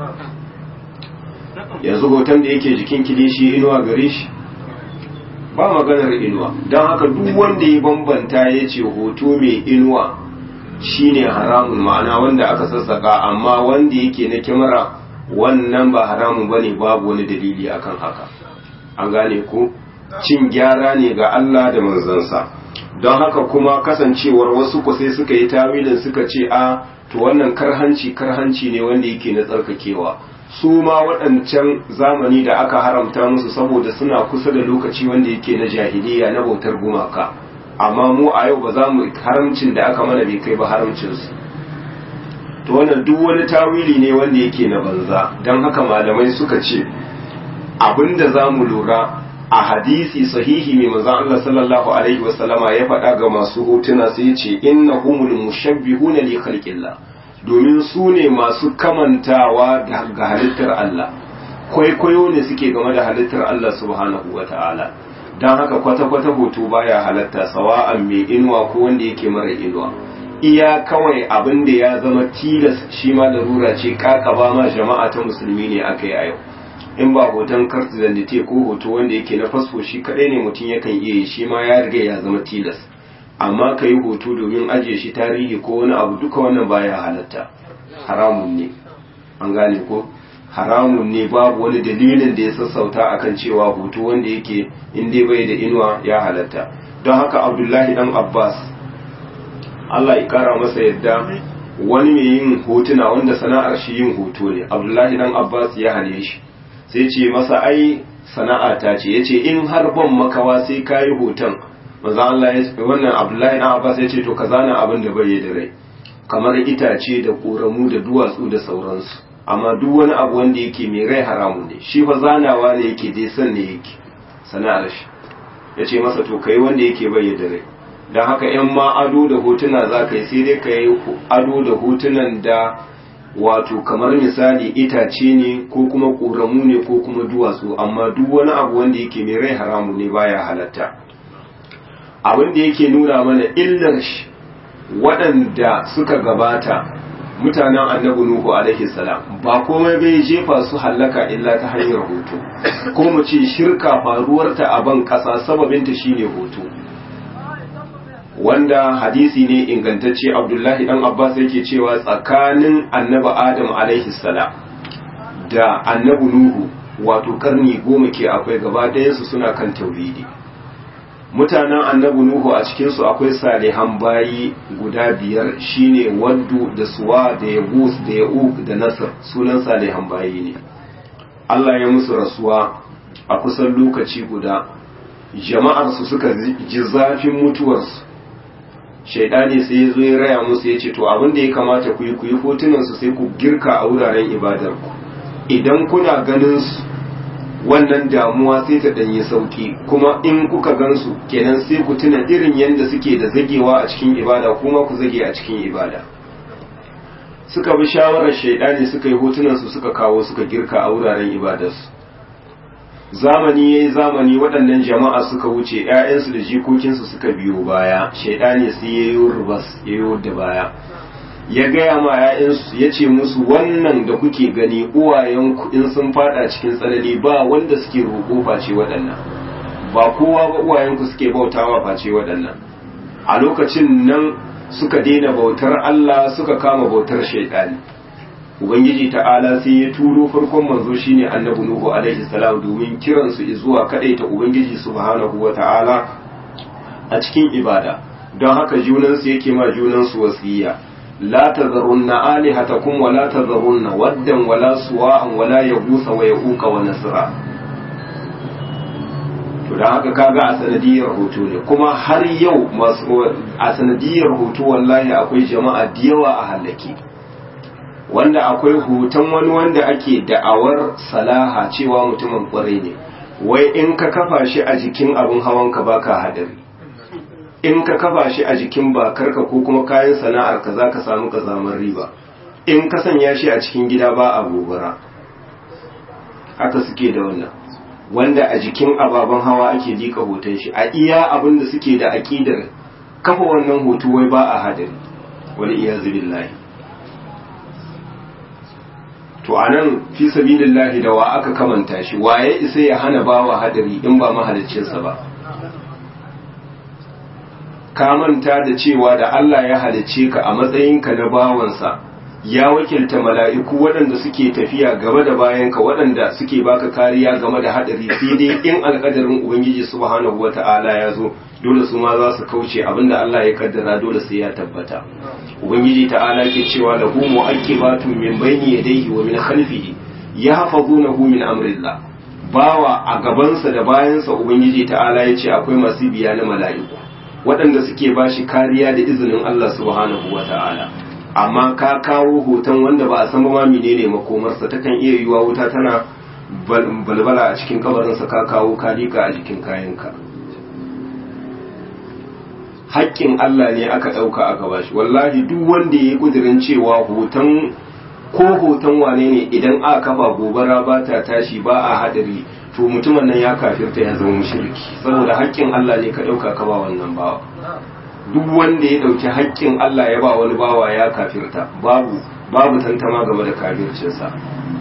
yanzu hoton da yake jikin kilishi inuwa gare shi ba maganar inuwa don haka duk wanda ya bambanta ya ce hoto mai inuwa shine haramun ma'ana wanda aka sassaka amma wanda yake na kyamara wannan ba haramun bane babu wani dalili akan haka an gane ko cin gyara ne ga Allah da manzansa don haka kuma kasancewar wasu ku sai suka yi tawilin suka ce a to wannan karhanci karhanci ne wanda yake na tsarkakewa su ma waɗancan zamani da aka haramta musu saboda suna kusa da lokaci wanda yake na jahiliya na bautar gumaka amma mu a yau ba za mu haramcin da aka mana bai kai ba haramcinsu to wannan duk wani tawili ne wanda yake na banza don haka malamai suka ce abinda za mu lura a hadisi sahihi mai manzon Allah sallallahu alaihi wasallama ya faɗa ga masu hotuna sai ya ce innahumul mushabbihuna li khalqillah domin su ne masu kamantawa ga halittar Allah kwaikwayo ne suke game da halittar Allah subhanahu wa ta'ala don haka kwata-kwata hoto baya halatta sawa'an mai inuwa ko wanda yake mara inuwa iya kawai abin da ya zama tilas shi ma larura ce kakaba ma jama'a ta musulmi ne aka yi a yau in ba hoton kartu zandite ko hoto wanda yake na fasfo shi kadai ne mutum yakan iya yi shi ma ya riga ya zama tilas amma ka yi hoto domin ajiye shi tarihi ko wani abu duka wannan baya halatta haramun ne an gane ko haramun ne babu wani dalilin da ya sassauta akan cewa hoto wanda yake in dai bai da inuwa ya halatta don haka abdullahi dan abbas allah ya kara masa yadda wani mai yin hotuna wanda sana'ar shi yin hoto ne abdullahi dan abbas ya hane shi sai ce masa ai sana'a ta ce ya ce in har ban makawa sai ka yi hoton manzo Allah ya ce wannan Abdullahi dan Abbas ya ce to ka zana abin da bai da rai kamar itace da koramu da duwatsu da sauransu amma duk wani abu wanda yake mai rai haramun ne shi fa zanawa ne yake dai san ne yake sana'ar shi ya ce masa to kai wanda yake bai da rai don haka yan ma ado da hotuna za ka yi sai dai ka yi ado da hotunan da wato kamar misali itace ne ko kuma koramu ne ko kuma duwatsu amma duk wani abu wanda yake mai rai haramun ne baya halatta abin da yake nuna mana illar shi waɗanda suka gabata mutanen annabi nuhu alaihi salam ba komai bai jefa su hallaka illa ta hanyar hoto ko mu ce shirka faruwarta a ban ƙasa sababinta shine hoto wanda hadisi ne ingantacce abdullahi dan abbas yake cewa tsakanin annabi adam alaihi salam da annabi nuhu wato karni goma ke akwai gaba ɗayansu suna kan tauhidi mutanen annabi nuhu a cikinsu akwai salihan bayi guda biyar shine waddu da suwa da yagus da ya'uq da nasr sunan salihan bayi ne Allah ya musu rasuwa a kusan lokaci guda jama'arsu suka ji zafin mutuwarsu shaidani sai ya zo ya raya musu ya ce to abin da ya kamata ku yi ku yi hotunansu sai ku girka a wuraren ibadarku idan kuna ganin su wannan damuwa sai ta danyi sauki kuma in kuka gansu kenan sai ku tuna irin yadda suke da zagewa a cikin ibada kuma ku zage a cikin ibada suka bi shawarar shaidani suka yi hotunansu suka kawo suka girka a wuraren ibadarsu zamani ya yi zamani waɗannan jama'a suka wuce ‘ya'yansu da jikokinsu suka biyo baya shaidani sai ya yi rubas ya yi da baya ya gaya ma ‘ya'yansu ya ce musu wannan da kuke gani uwayenku in sun fada cikin tsanani ba wanda suke roƙo face waɗannan ba kowa ba uwayenku suke bautawa face waɗannan a lokacin nan suka daina bautar Allah suka kama bautar shaidani ubangiji ta'ala sai ya turo farkon manzo shine annabi nuhu alaihi salam domin kiransu zuwa kadaita ubangiji subhanahu wa ta'ala a cikin ibada don haka junansu yake ma junansu wasiya la tazarunna alihatakum wa la tazarunna waddan wa la suwa'an wa la yaghutha wa yaquqa wa nasra to don haka kaga a sanadiyar hoto ne kuma har yau masu a sanadiyar hoto wallahi akwai jama'a da yawa a hallake wanda akwai hoton wani wanda ake da'awar salaha cewa mutumin kwarai ne wai in ka kafa shi a jikin abin hawanka baka hadari in ka kafa shi a jikin bakarka ko kuma kayan sana'ar ka za ka samu kazamar riba in ka sanya shi a cikin gida ba a gobara haka suke da wannan wanda a jikin ababen hawa ake lika hoton shi a iya abin da suke da aƙidar kafa wannan hoto wai ba a hadari wani iya billahi to anan fi sabilillahi da wa aka kamanta shi waye isa ya hana bawa hadari in ba mahaliccinsa ba ka manta da cewa da Allah ya halicce ka a matsayinka na bawansa ya wakilta mala'iku waɗanda suke tafiya gaba da bayanka waɗanda suke baka kariya game da haɗari sai dai in alƙadarin ubangiji subhanahu wata'ala ya zo dole su ma za su kauce abinda Allah ya kaddara dole sai ya tabbata ubangiji ta'ala ke cewa lahu mu'aqibatun min bayni yadayhi wa min khalfihi yahfazunahu min amrillah bawa a gabansa da bayansa ubangiji ta'ala ya ce akwai masu biya na mala'iku waɗanda suke bashi kariya da izinin Allah subhanahu wata'ala amma ka kawo hoton wanda ba a san ba ma menene makomarsa takan iya yiwa wuta tana balbala a cikin kabarinsa ka kawo kalika a jikin kayanka haƙƙin Allah ne aka ɗauka aka bashi wallahi duk wanda ya yi ƙudurin cewa hoton ko hoton wane ne idan aka kafa gobara ba ta tashi ba a hadari to mutumin nan ya kafirta ya zama mushriki saboda haƙƙin Allah ne ka ɗauka ka ba wannan bawa duk wanda ya ɗauki haƙƙin Allah ya ba wani bawa ya kafirta babu babu tantama game da kafircinsa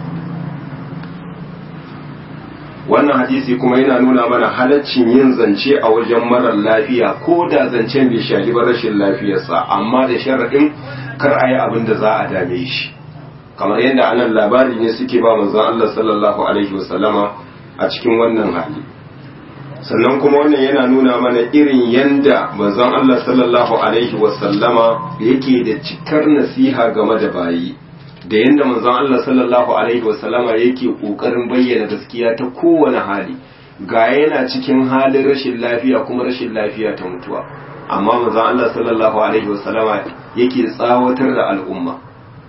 wannan hadisi kuma yana nuna mana halaccin yin zance a wajen marar lafiya ko da zancen bai shafi ba rashin lafiyarsa amma da sharaɗin kar a yi abin da za a dame shi kamar yadda anan labari ne suke ba manzon Allah sallallahu alaihi wasallama a cikin wannan hali sannan kuma wannan yana nuna mana irin yanda manzon Allah sallallahu alaihi wasallama yake da cikar nasiha game da bayi da yanda manzon Allah sallallahu alaihi wasallama yake kokarin bayyana gaskiya ta kowane hali ga yana cikin halin rashin lafiya kuma rashin lafiya ta mutuwa amma manzon Allah sallallahu alaihi wasallama yake tsawatar da al'umma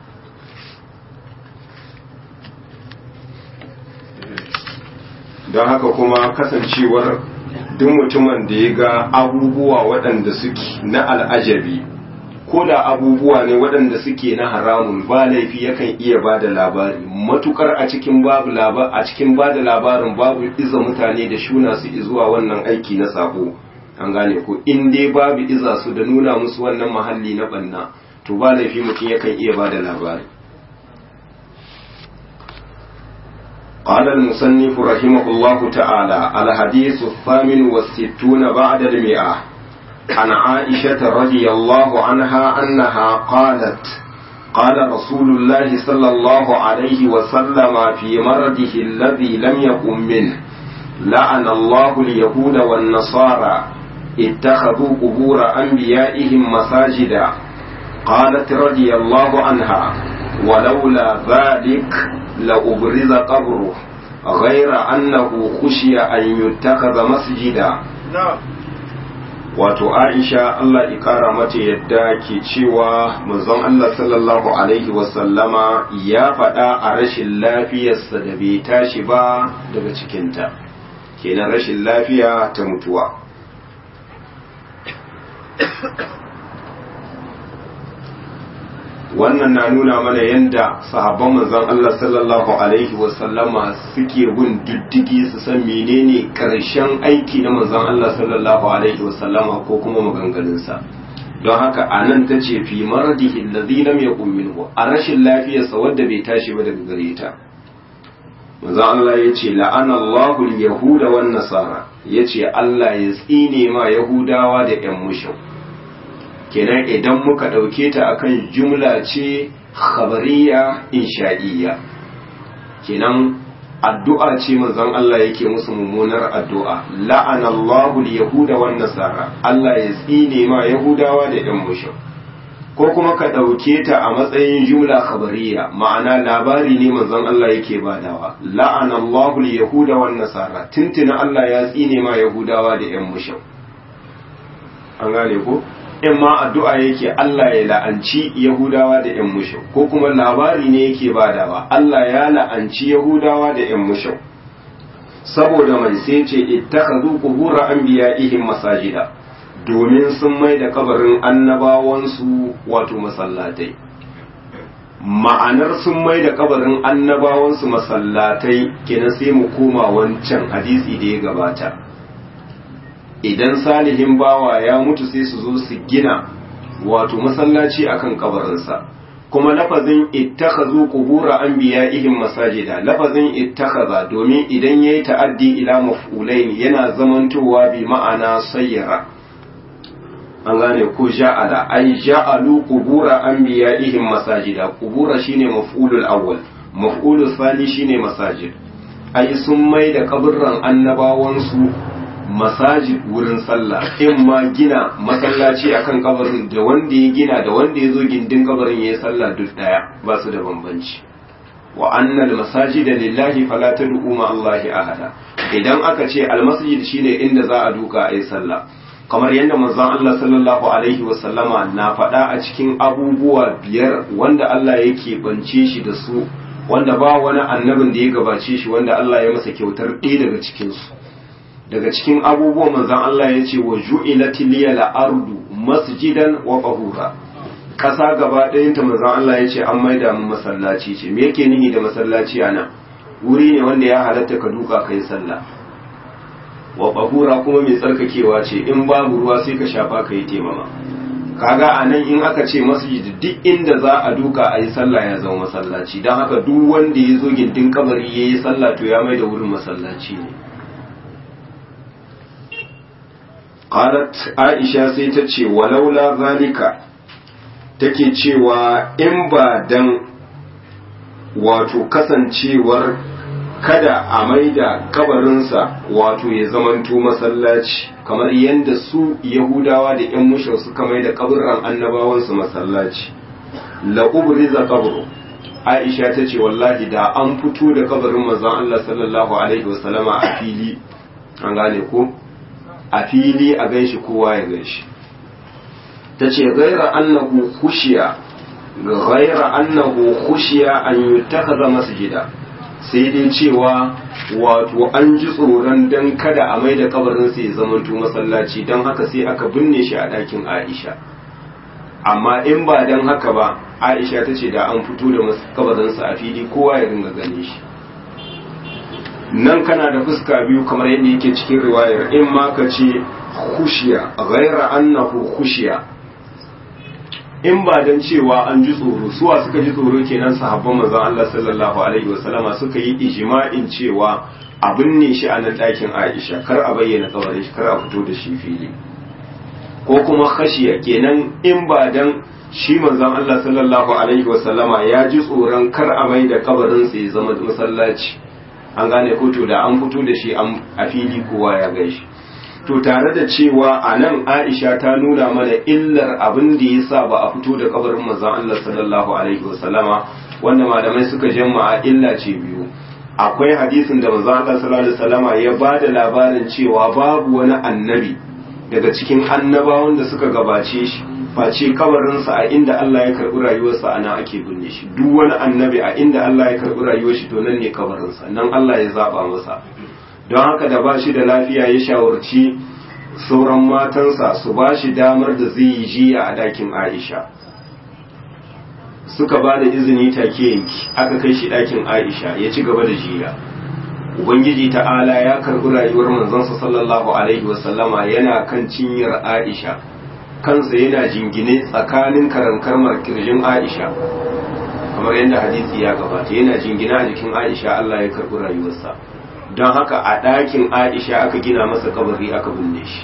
don haka kuma kasancewar duk mutumin da ya ga abubuwa waɗanda suke na al'ajabi ko da abubuwa ne waɗanda suke na haramun ba laifi yakan iya ba da labari matukar a cikin babu labar a cikin ba da labarin babu iza mutane da shuna su zuwa wannan aiki na sabo an gane ko in dai babu iza su da nuna musu wannan mahalli na banna to ba laifi mutum yakan iya ba da labari قال المصنف رحمه الله تعالى الحديث الثامن والستون بعد المئة عن عائشة رضي الله عنها أنها قالت قال رسول الله صلى الله عليه وسلم في مرضه الذي لم يقم منه لعن الله اليهود والنصارى اتخذوا قبور أنبيائهم مساجدا قالت رضي الله عنها ولولا ذلك لأبرز قبره غير أنه خشي أن يتخذ مسجدا wato Aisha Allah ƙara mata yadda ke cewa manzon Allah sallallahu alaihi wasallama ya faɗa a rashin lafiyarsa da bai tashi ba daga cikinta kenan rashin lafiya ta mutuwa wannan na nuna mana yadda sahabban manzon Allah sallallahu alaihi wasallama suke bin diddigi su san menene karshen aiki na manzon Allah sallallahu alaihi wasallama ko kuma maganganunsa don haka a nan ta ce fi maradihi allazi lam yakun minhu a rashin lafiyarsa wadda bai tashi ba daga gare ta manzon Allah ya ce la'ana Allahu al-yahuda wan nasara yace Allah ya tsine ma yahudawa da yan mushin kenan idan muka ɗauke ta akan jumla ce khabariya insha'iyya kenan addu'a ce manzon Allah yake musu mummunar addu'a la'ana Allahu yahuda wan nasara Allah ya tsine ma yahudawa da ɗan mushrik ko kuma ka ɗauke ta a matsayin jumla khabariya ma'ana labari ne manzon Allah yake badawa la'ana Allahu yahuda wan nasara tuntuna Allah ya tsine ma yahudawa da yan mushau an gane ko in ma addu'a yake Allah ya la'anci yahudawa da yan mushau ko kuma labari ne yake badawa Allah ya la'anci yahudawa da yan mushau saboda mai sai ce ittakhadhu qubur anbiya'ihim masajida domin sun mai da kabarin annabawansu wato masallatai ma'anar sun mai da kabarin annabawansu masallatai kenan sai mu koma wancan hadisi da ya gabata idan salihin bawa ya mutu sai su zo su gina wato masallaci akan kabarinsa kuma lafazin ittakhazu qubura anbiya'ihim masajida lafazin ittakhaza domin idan yayi ta'addi ila maf'ulain yana zamantowa bi ma'ana sayyara an gane ko ja'ala ay ja'alu qubura anbiya'ihim masajida qubura shine maf'ulul awwal maf'ulul thani shine masajid ay sun mai da kaburran annabawan su masajid wurin sallah in ma gina masallaci akan kabarin da wanda ya gina da wanda ya zo gindin kabarin ya yi sallah duk daya ba su da bambanci wa annal masajida lillahi fala tad'u ma Allahi ahada idan aka ce almasjid shine inda za a duka ayi sallah kamar yadda manzon Allah sallallahu alaihi wa sallama na faɗa a cikin abubuwa biyar wanda Allah yake bance shi da su wanda ba wani annabin da ya gabace shi wanda Allah ya masa kyautar ɗaya daga cikin su daga cikin abubuwan manzon Allah ya ce wa ju'ilati liyal ardu masjidan wa qahura ƙasa gaba ɗayanta manzon Allah ya ce an maida mu masallaci ce me yake nihi da masallaci ana wuri ne wanda ya halatta ka duka kai sallah wa qahura kuma mai tsarkakewa ce in babu ruwa sai ka shafa ka yi temama kaga a nan in aka ce masjid duk inda za a duka a yi sallah ya zama masallaci don haka duk wanda ya zo gindin kabari ya yi sallah to ya mai da wurin masallaci ne qalat aisha sai ta ce walaula zalika take cewa in ba dan wato kasancewar kada a maida kabarinsa wato ya zamanto masallaci kamar yadda su yahudawa da yan mushau suka maida kaburran annabawansu masallaci la ubriza qabru aisha ta ce wallahi da an fito da kabarin manzon Allah sallallahu alaihi wasallama a fili an gane ko a fili a ganshi kowa ya ganshi ta ce gaira annahu khushiya gaira annahu khushiya an yutakhadha masjida sai dai cewa wato an ji tsoron dan kada a maida kabarin sai ya zamanto masallaci don haka sai aka binne shi a ɗakin Aisha amma in ba dan haka ba Aisha ta ce da an fito da kabarinsa a fili kowa ya ringa gane shi nan kana da fuska biyu kamar yadda yake cikin riwayar in ma ka ce khushiya ghaira annahu khushiya in ba dan cewa an ji tsoro suwa suka ji tsoro kenan sahabban manzon Allah sallallahu alaihi wasallama suka yi ijma'in cewa abin ne shi a nan ɗakin Aisha kar a bayyana kabarin shi kar a fito da shi fili ko kuma khashiya kenan in ba dan shi manzon Allah sallallahu alaihi wasallama ya ji tsoron kar a mai da kabarin sa ya zama masallaci an gane ko to da an fito da shi a fili kowa ya gaishe to tare da cewa a nan aisha ta nuna mana illar abin da ya sa ba a fito da kabarin manzon Allah sallallahu alaihi wasallama wanda malamai suka jama'a illa ce biyu akwai hadisin da manzon Allah sallallahu alaihi wasallama ya ba da labarin cewa babu wani annabi daga cikin annabawan da suka gabace shi face kabarinsa a inda Allah ya karɓi rayuwarsa a nan ake binne shi duk wani annabi a inda Allah ya karɓi rayuwar shi to nan ne kabarinsa nan Allah ya zaba masa don haka da ba shi da lafiya ya shawarci sauran matansa su ba shi damar da zai yi jiya a dakin Aisha suka ba da izini take yanki aka kai shi dakin Aisha ya ci gaba da jiya Ubangiji ta'ala ya karɓi rayuwar manzansa sallallahu alaihi wasallama yana kan cinyar Aisha kansa yana jingine tsakanin karankarmar kirjin Aisha kamar yadda hadisi ya gabata yana jingina a jikin Aisha Allah ya karɓi rayuwarsa don haka a ɗakin Aisha aka gina masa kabari aka binne shi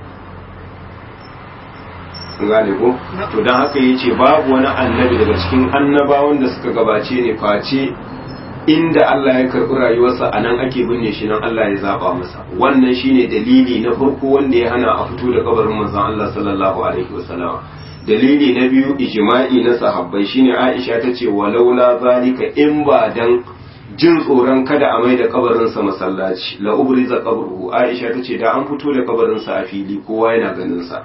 gane ko to don haka ya ce babu wani annabi daga cikin annabawan da suka gabace ne face inda Allah ya karɓi rayuwarsa a nan ake binne shi nan Allah ya zaba masa wannan shine dalili na farko wanda ya hana a fito da kabarin manzon Allah sallallahu alaihi wasallam dalili na biyu ijma'i na sahabbai shine Aisha ta ce walaula zalika in ba dan jin tsoron kada a mai da kabarinsa masallaci la ubriza qabruhu Aisha ta ce da an fito da kabarinsa a fili kowa yana ganin sa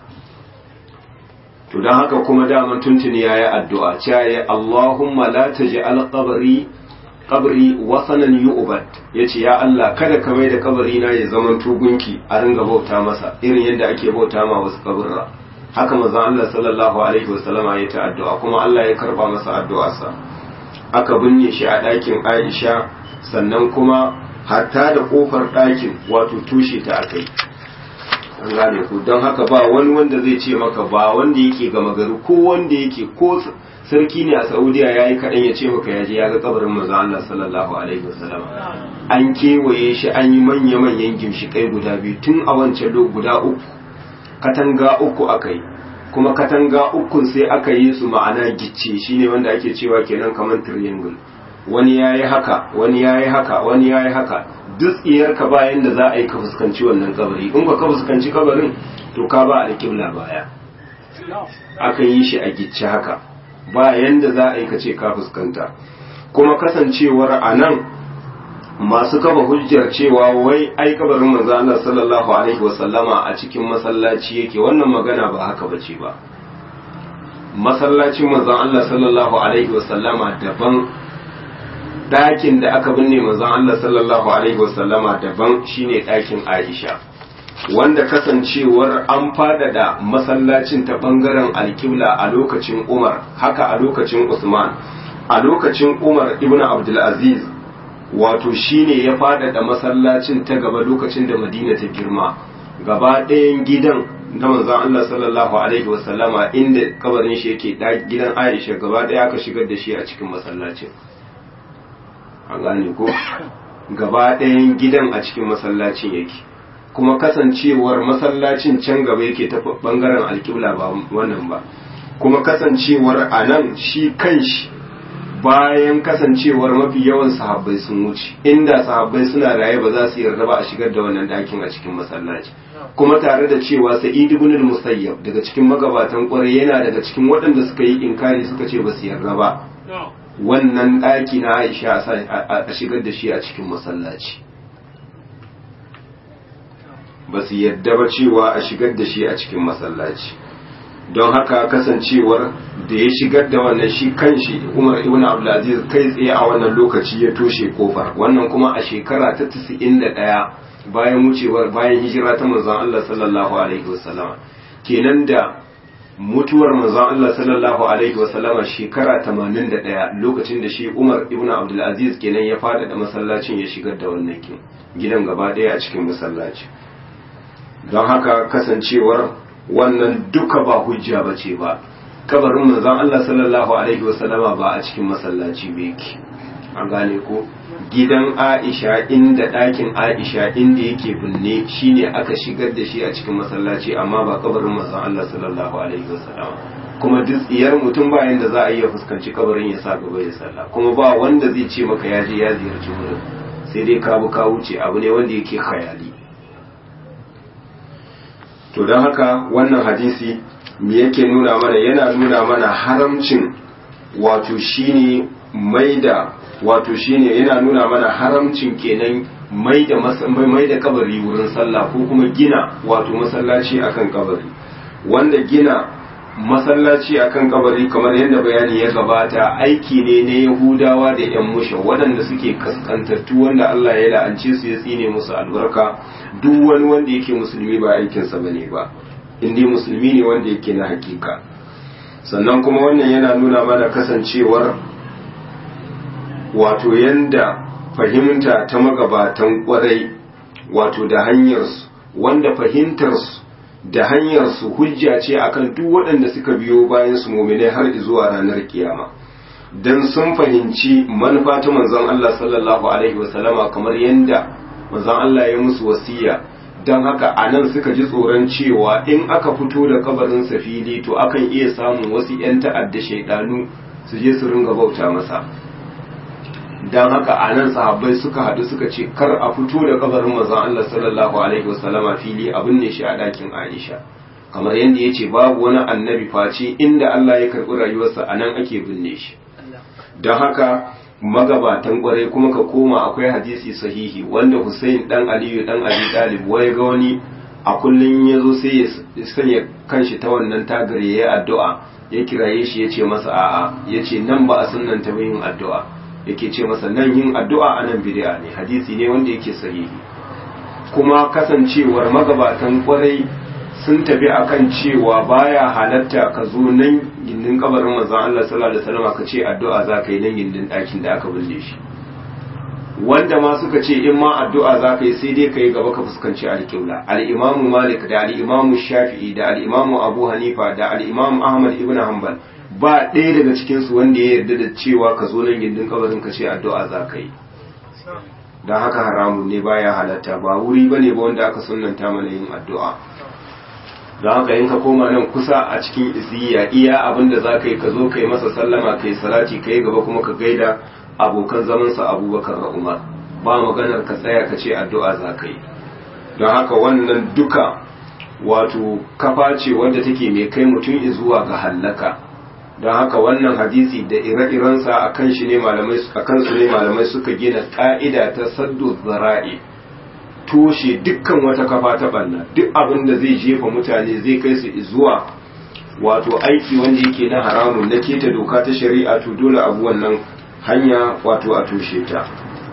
to dan haka kuma daman tuntuni yayi addu'a cewa ya Allahumma la taj'al qabri qabri wasanan yu'bad yace ya Allah kada ka mai da kabari na ya zaman tugunki a ringa bauta masa irin yadda ake bauta ma wasu kaburra haka manzon Allah sallallahu alaihi wasallama ya ta addu'a kuma Allah ya karba masa addu'arsa aka binne shi a ɗakin Aisha sannan kuma hatta da kofar ɗakin wato tushe ta akai an gane ku don haka ba wani wanda zai ce maka ba wanda yake gama gari ko wanda yake ko sarki ne a Saudiya yayi kaɗan ya ce maka ya je ya ga kabarin manzon Allah sallallahu alaihi wasallama an kewaye shi an yi manya-manyan gimshikai guda biyu tun a wancan guda uku katanga uku aka yi kuma katanga ukun sai aka yi su ma'ana gicce shine wanda ake cewa kenan kamar triangle wani yayi haka wani yayi haka wani yayi haka duk tsiyar ka bayan da za a yi ka fuskanci wannan kabari in ba ka fuskanci kabarin to ka ba alƙibla baya aka yi shi a gicce haka bayan da za a yi ka ce ka fuskanta kuma kasancewar a nan masu kafa hujjar cewa wai ai kabarin manzo Allah sallallahu alaihi wasallama a cikin masallaci yake wannan magana ba haka bace ba masallacin manzo Allah sallallahu alaihi wasallama daban ɗakin da aka binne manzon Allah sallallahu alaihi wasallama daban shine ɗakin Aisha wanda kasancewar an fadada masallacin ta bangaren alkibla a lokacin Umar haka a lokacin Usman a lokacin Umar ibn Abdul Aziz wato shine ya fadada masallacin ta gaba lokacin da Madina ta girma gaba ɗayan gidan na manzon Allah sallallahu alaihi wasallama inda kabarin shi yake gidan Aisha gaba ɗaya aka shigar da shi a cikin masallacin an gane ko gaba ɗayan gidan a cikin masallacin yake kuma kasancewar masallacin can gaba yake ta bangaren alƙibla ba wannan ba kuma kasancewar a nan shi kanshi bayan kasancewar mafi yawan sahabbai sun wuce inda sahabbai suna raye ba za su yarda ba a shigar da wannan ɗakin a cikin masallaci kuma tare da cewa sa'id ibn al-musayyab daga cikin magabatan ƙwarai yana daga cikin waɗanda suka yi inkari suka ce ba su yarda ba wannan ɗaki na Aisha a shigar da shi a cikin masallaci ba su yadda ba cewa a shigar da shi a cikin masallaci don haka kasancewar da ya shigar da wannan shi kanshi Umar ibn Abdulaziz kai tsaye a wannan lokaci ya toshe kofar wannan kuma a shekara ta 91 bayan wucewar bayan hijira ta manzon Allah sallallahu alaihi wasallama kenan da mutuwar manzon Allah sallallahu alaihi wasallama shekara 81 lokacin da shi Umar ibn Abdul Aziz kenan ya fada da masallacin ya shigar da wannan gidan gaba daya a cikin masallaci don haka kasancewar wannan duka ba hujja bace ba kabarin manzon Allah sallallahu alaihi wasallama ba a cikin masallaci ba yake an gane ko gidan Aisha inda ɗakin Aisha inda yake binne shine aka shigar da shi a cikin masallaci amma ba kabarin manzon Allah sallallahu alaihi wasallam kuma duk tsiyar mutum bayan da za a iya fuskanci kabarin ya sa gaba ya sallah kuma ba wanda zai ce maka ya je ya ziyarci wurin sai dai ka bu ka wuce abu ne wanda yake khayali to don haka wannan hadisi me yake nuna mana yana nuna mana haramcin wato shine maida wato shine yana nuna mana haramcin kenan mai da mai da kabari wurin sallah ko kuma gina wato masallaci akan kabari wanda gina masallaci akan kabari kamar yadda bayani ya gabata aiki ne na yahudawa da yan musha waɗanda suke kaskantattu wanda Allah ya la'ance su ya tsine musu albarka duk wani wanda yake musulmi ba aikinsa bane ba indai musulmi ne wanda yake na hakika sannan kuma wannan yana nuna mana kasancewar wato yanda fahimta ta magabatan kwarai wato da hanyarsu wanda fahimtarsu da hanyarsu hujja ce akan duk waɗanda suka biyo bayan su muminai har zuwa ranar kiyama dan sun fahimci manufa ta manzon Allah sallallahu alaihi wasallama kamar yanda manzon Allah ya musu wasiya don haka a nan suka ji tsoron cewa in aka fito da kabarin fili to akan iya samun wasu 'yan ta'adda shaidanu su je su ringa bauta masa don haka a nan sahabbai suka haɗu suka ce kar a fito da kabarin mazan Allah sallallahu alaihi wasallama fili abin ne shi a ɗakin Aisha kamar yadda ya ce babu wani annabi face inda Allah ya karɓi rayuwarsa a nan ake binne shi don haka magabatan kwarai kuma ka koma akwai hadisi sahihi wanda Hussein dan Aliyu dan Abi Talib wai ga wani a kullun ya zo sai ya sanya kanshi ta wannan tagar ya yi addu'a ya kiraye shi ya ce masa a'a ya ce nan ba a sunan ta yin addu'a yake ce masa nan yin addu'a a nan bid'a ne hadisi ne wanda yake sahihi kuma kasancewar magabatan kwarai sun tafi akan cewa baya halatta ka zo nan gindin kabarin manzon Allah sallallahu alaihi wasallam ka ce addu'a za ka yi nan gindin ɗakin da aka binne shi wanda ma suka ce in ma addu'a za ka yi sai dai ka yi gaba ka fuskanci alƙibla al-imamu malik da al-imamu shafi'i da al-imamu abu hanifa da al-imamu ahmad ibn hanbal ba ɗaya daga cikin su wanda ya yarda da cewa ka zo nan gindin kabarin ka ce addu'a za ka yi don haka haramun ne baya halatta ba wuri bane ba wanda aka sunnanta mana yin addu'a don haka in ka koma nan kusa a cikin isiya iya abin da za ka yi ka zo ka yi masa sallama ka yi salati ka yi gaba kuma ka gaida abokan zamansa abubakar da umar ba maganar ka tsaya ka ce addu'a za ka yi don haka wannan duka wato kafa ce wadda take mai kai mutum zuwa ga hallaka don haka wannan hadisi da ire-irensa a kan shi ne malamai a kansu ne malamai suka gina ka'ida ta saddu zara'i toshe dukkan wata kafa ta banna duk abin da zai jefa mutane zai kai su zuwa wato aiki wanda yake na haramun na keta doka ta shari'a to dole abu wannan hanya wato a toshe ta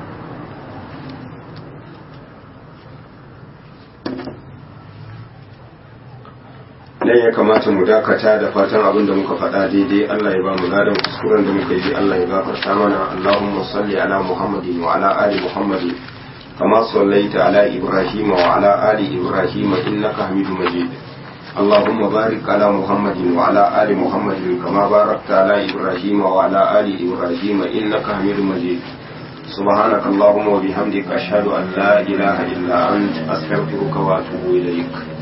nan ya kamata mu dakata da fatan abin da muka faɗa daidai Allah ya ba mu ladan kuskuren da muka yi Allah ya gafarta mana Allahumma salli ala Muhammadin wa ala ali Muhammadin كما صليت على إبراهيم وعلى آل إبراهيم إنك حميد مجيد اللهم بارك على محمد وعلى آل محمد كما باركت على إبراهيم وعلى آل إبراهيم إنك حميد مجيد سبحانك اللهم وبحمدك أشهد أن لا إله إلا أنت أستغفرك وأتوب إليك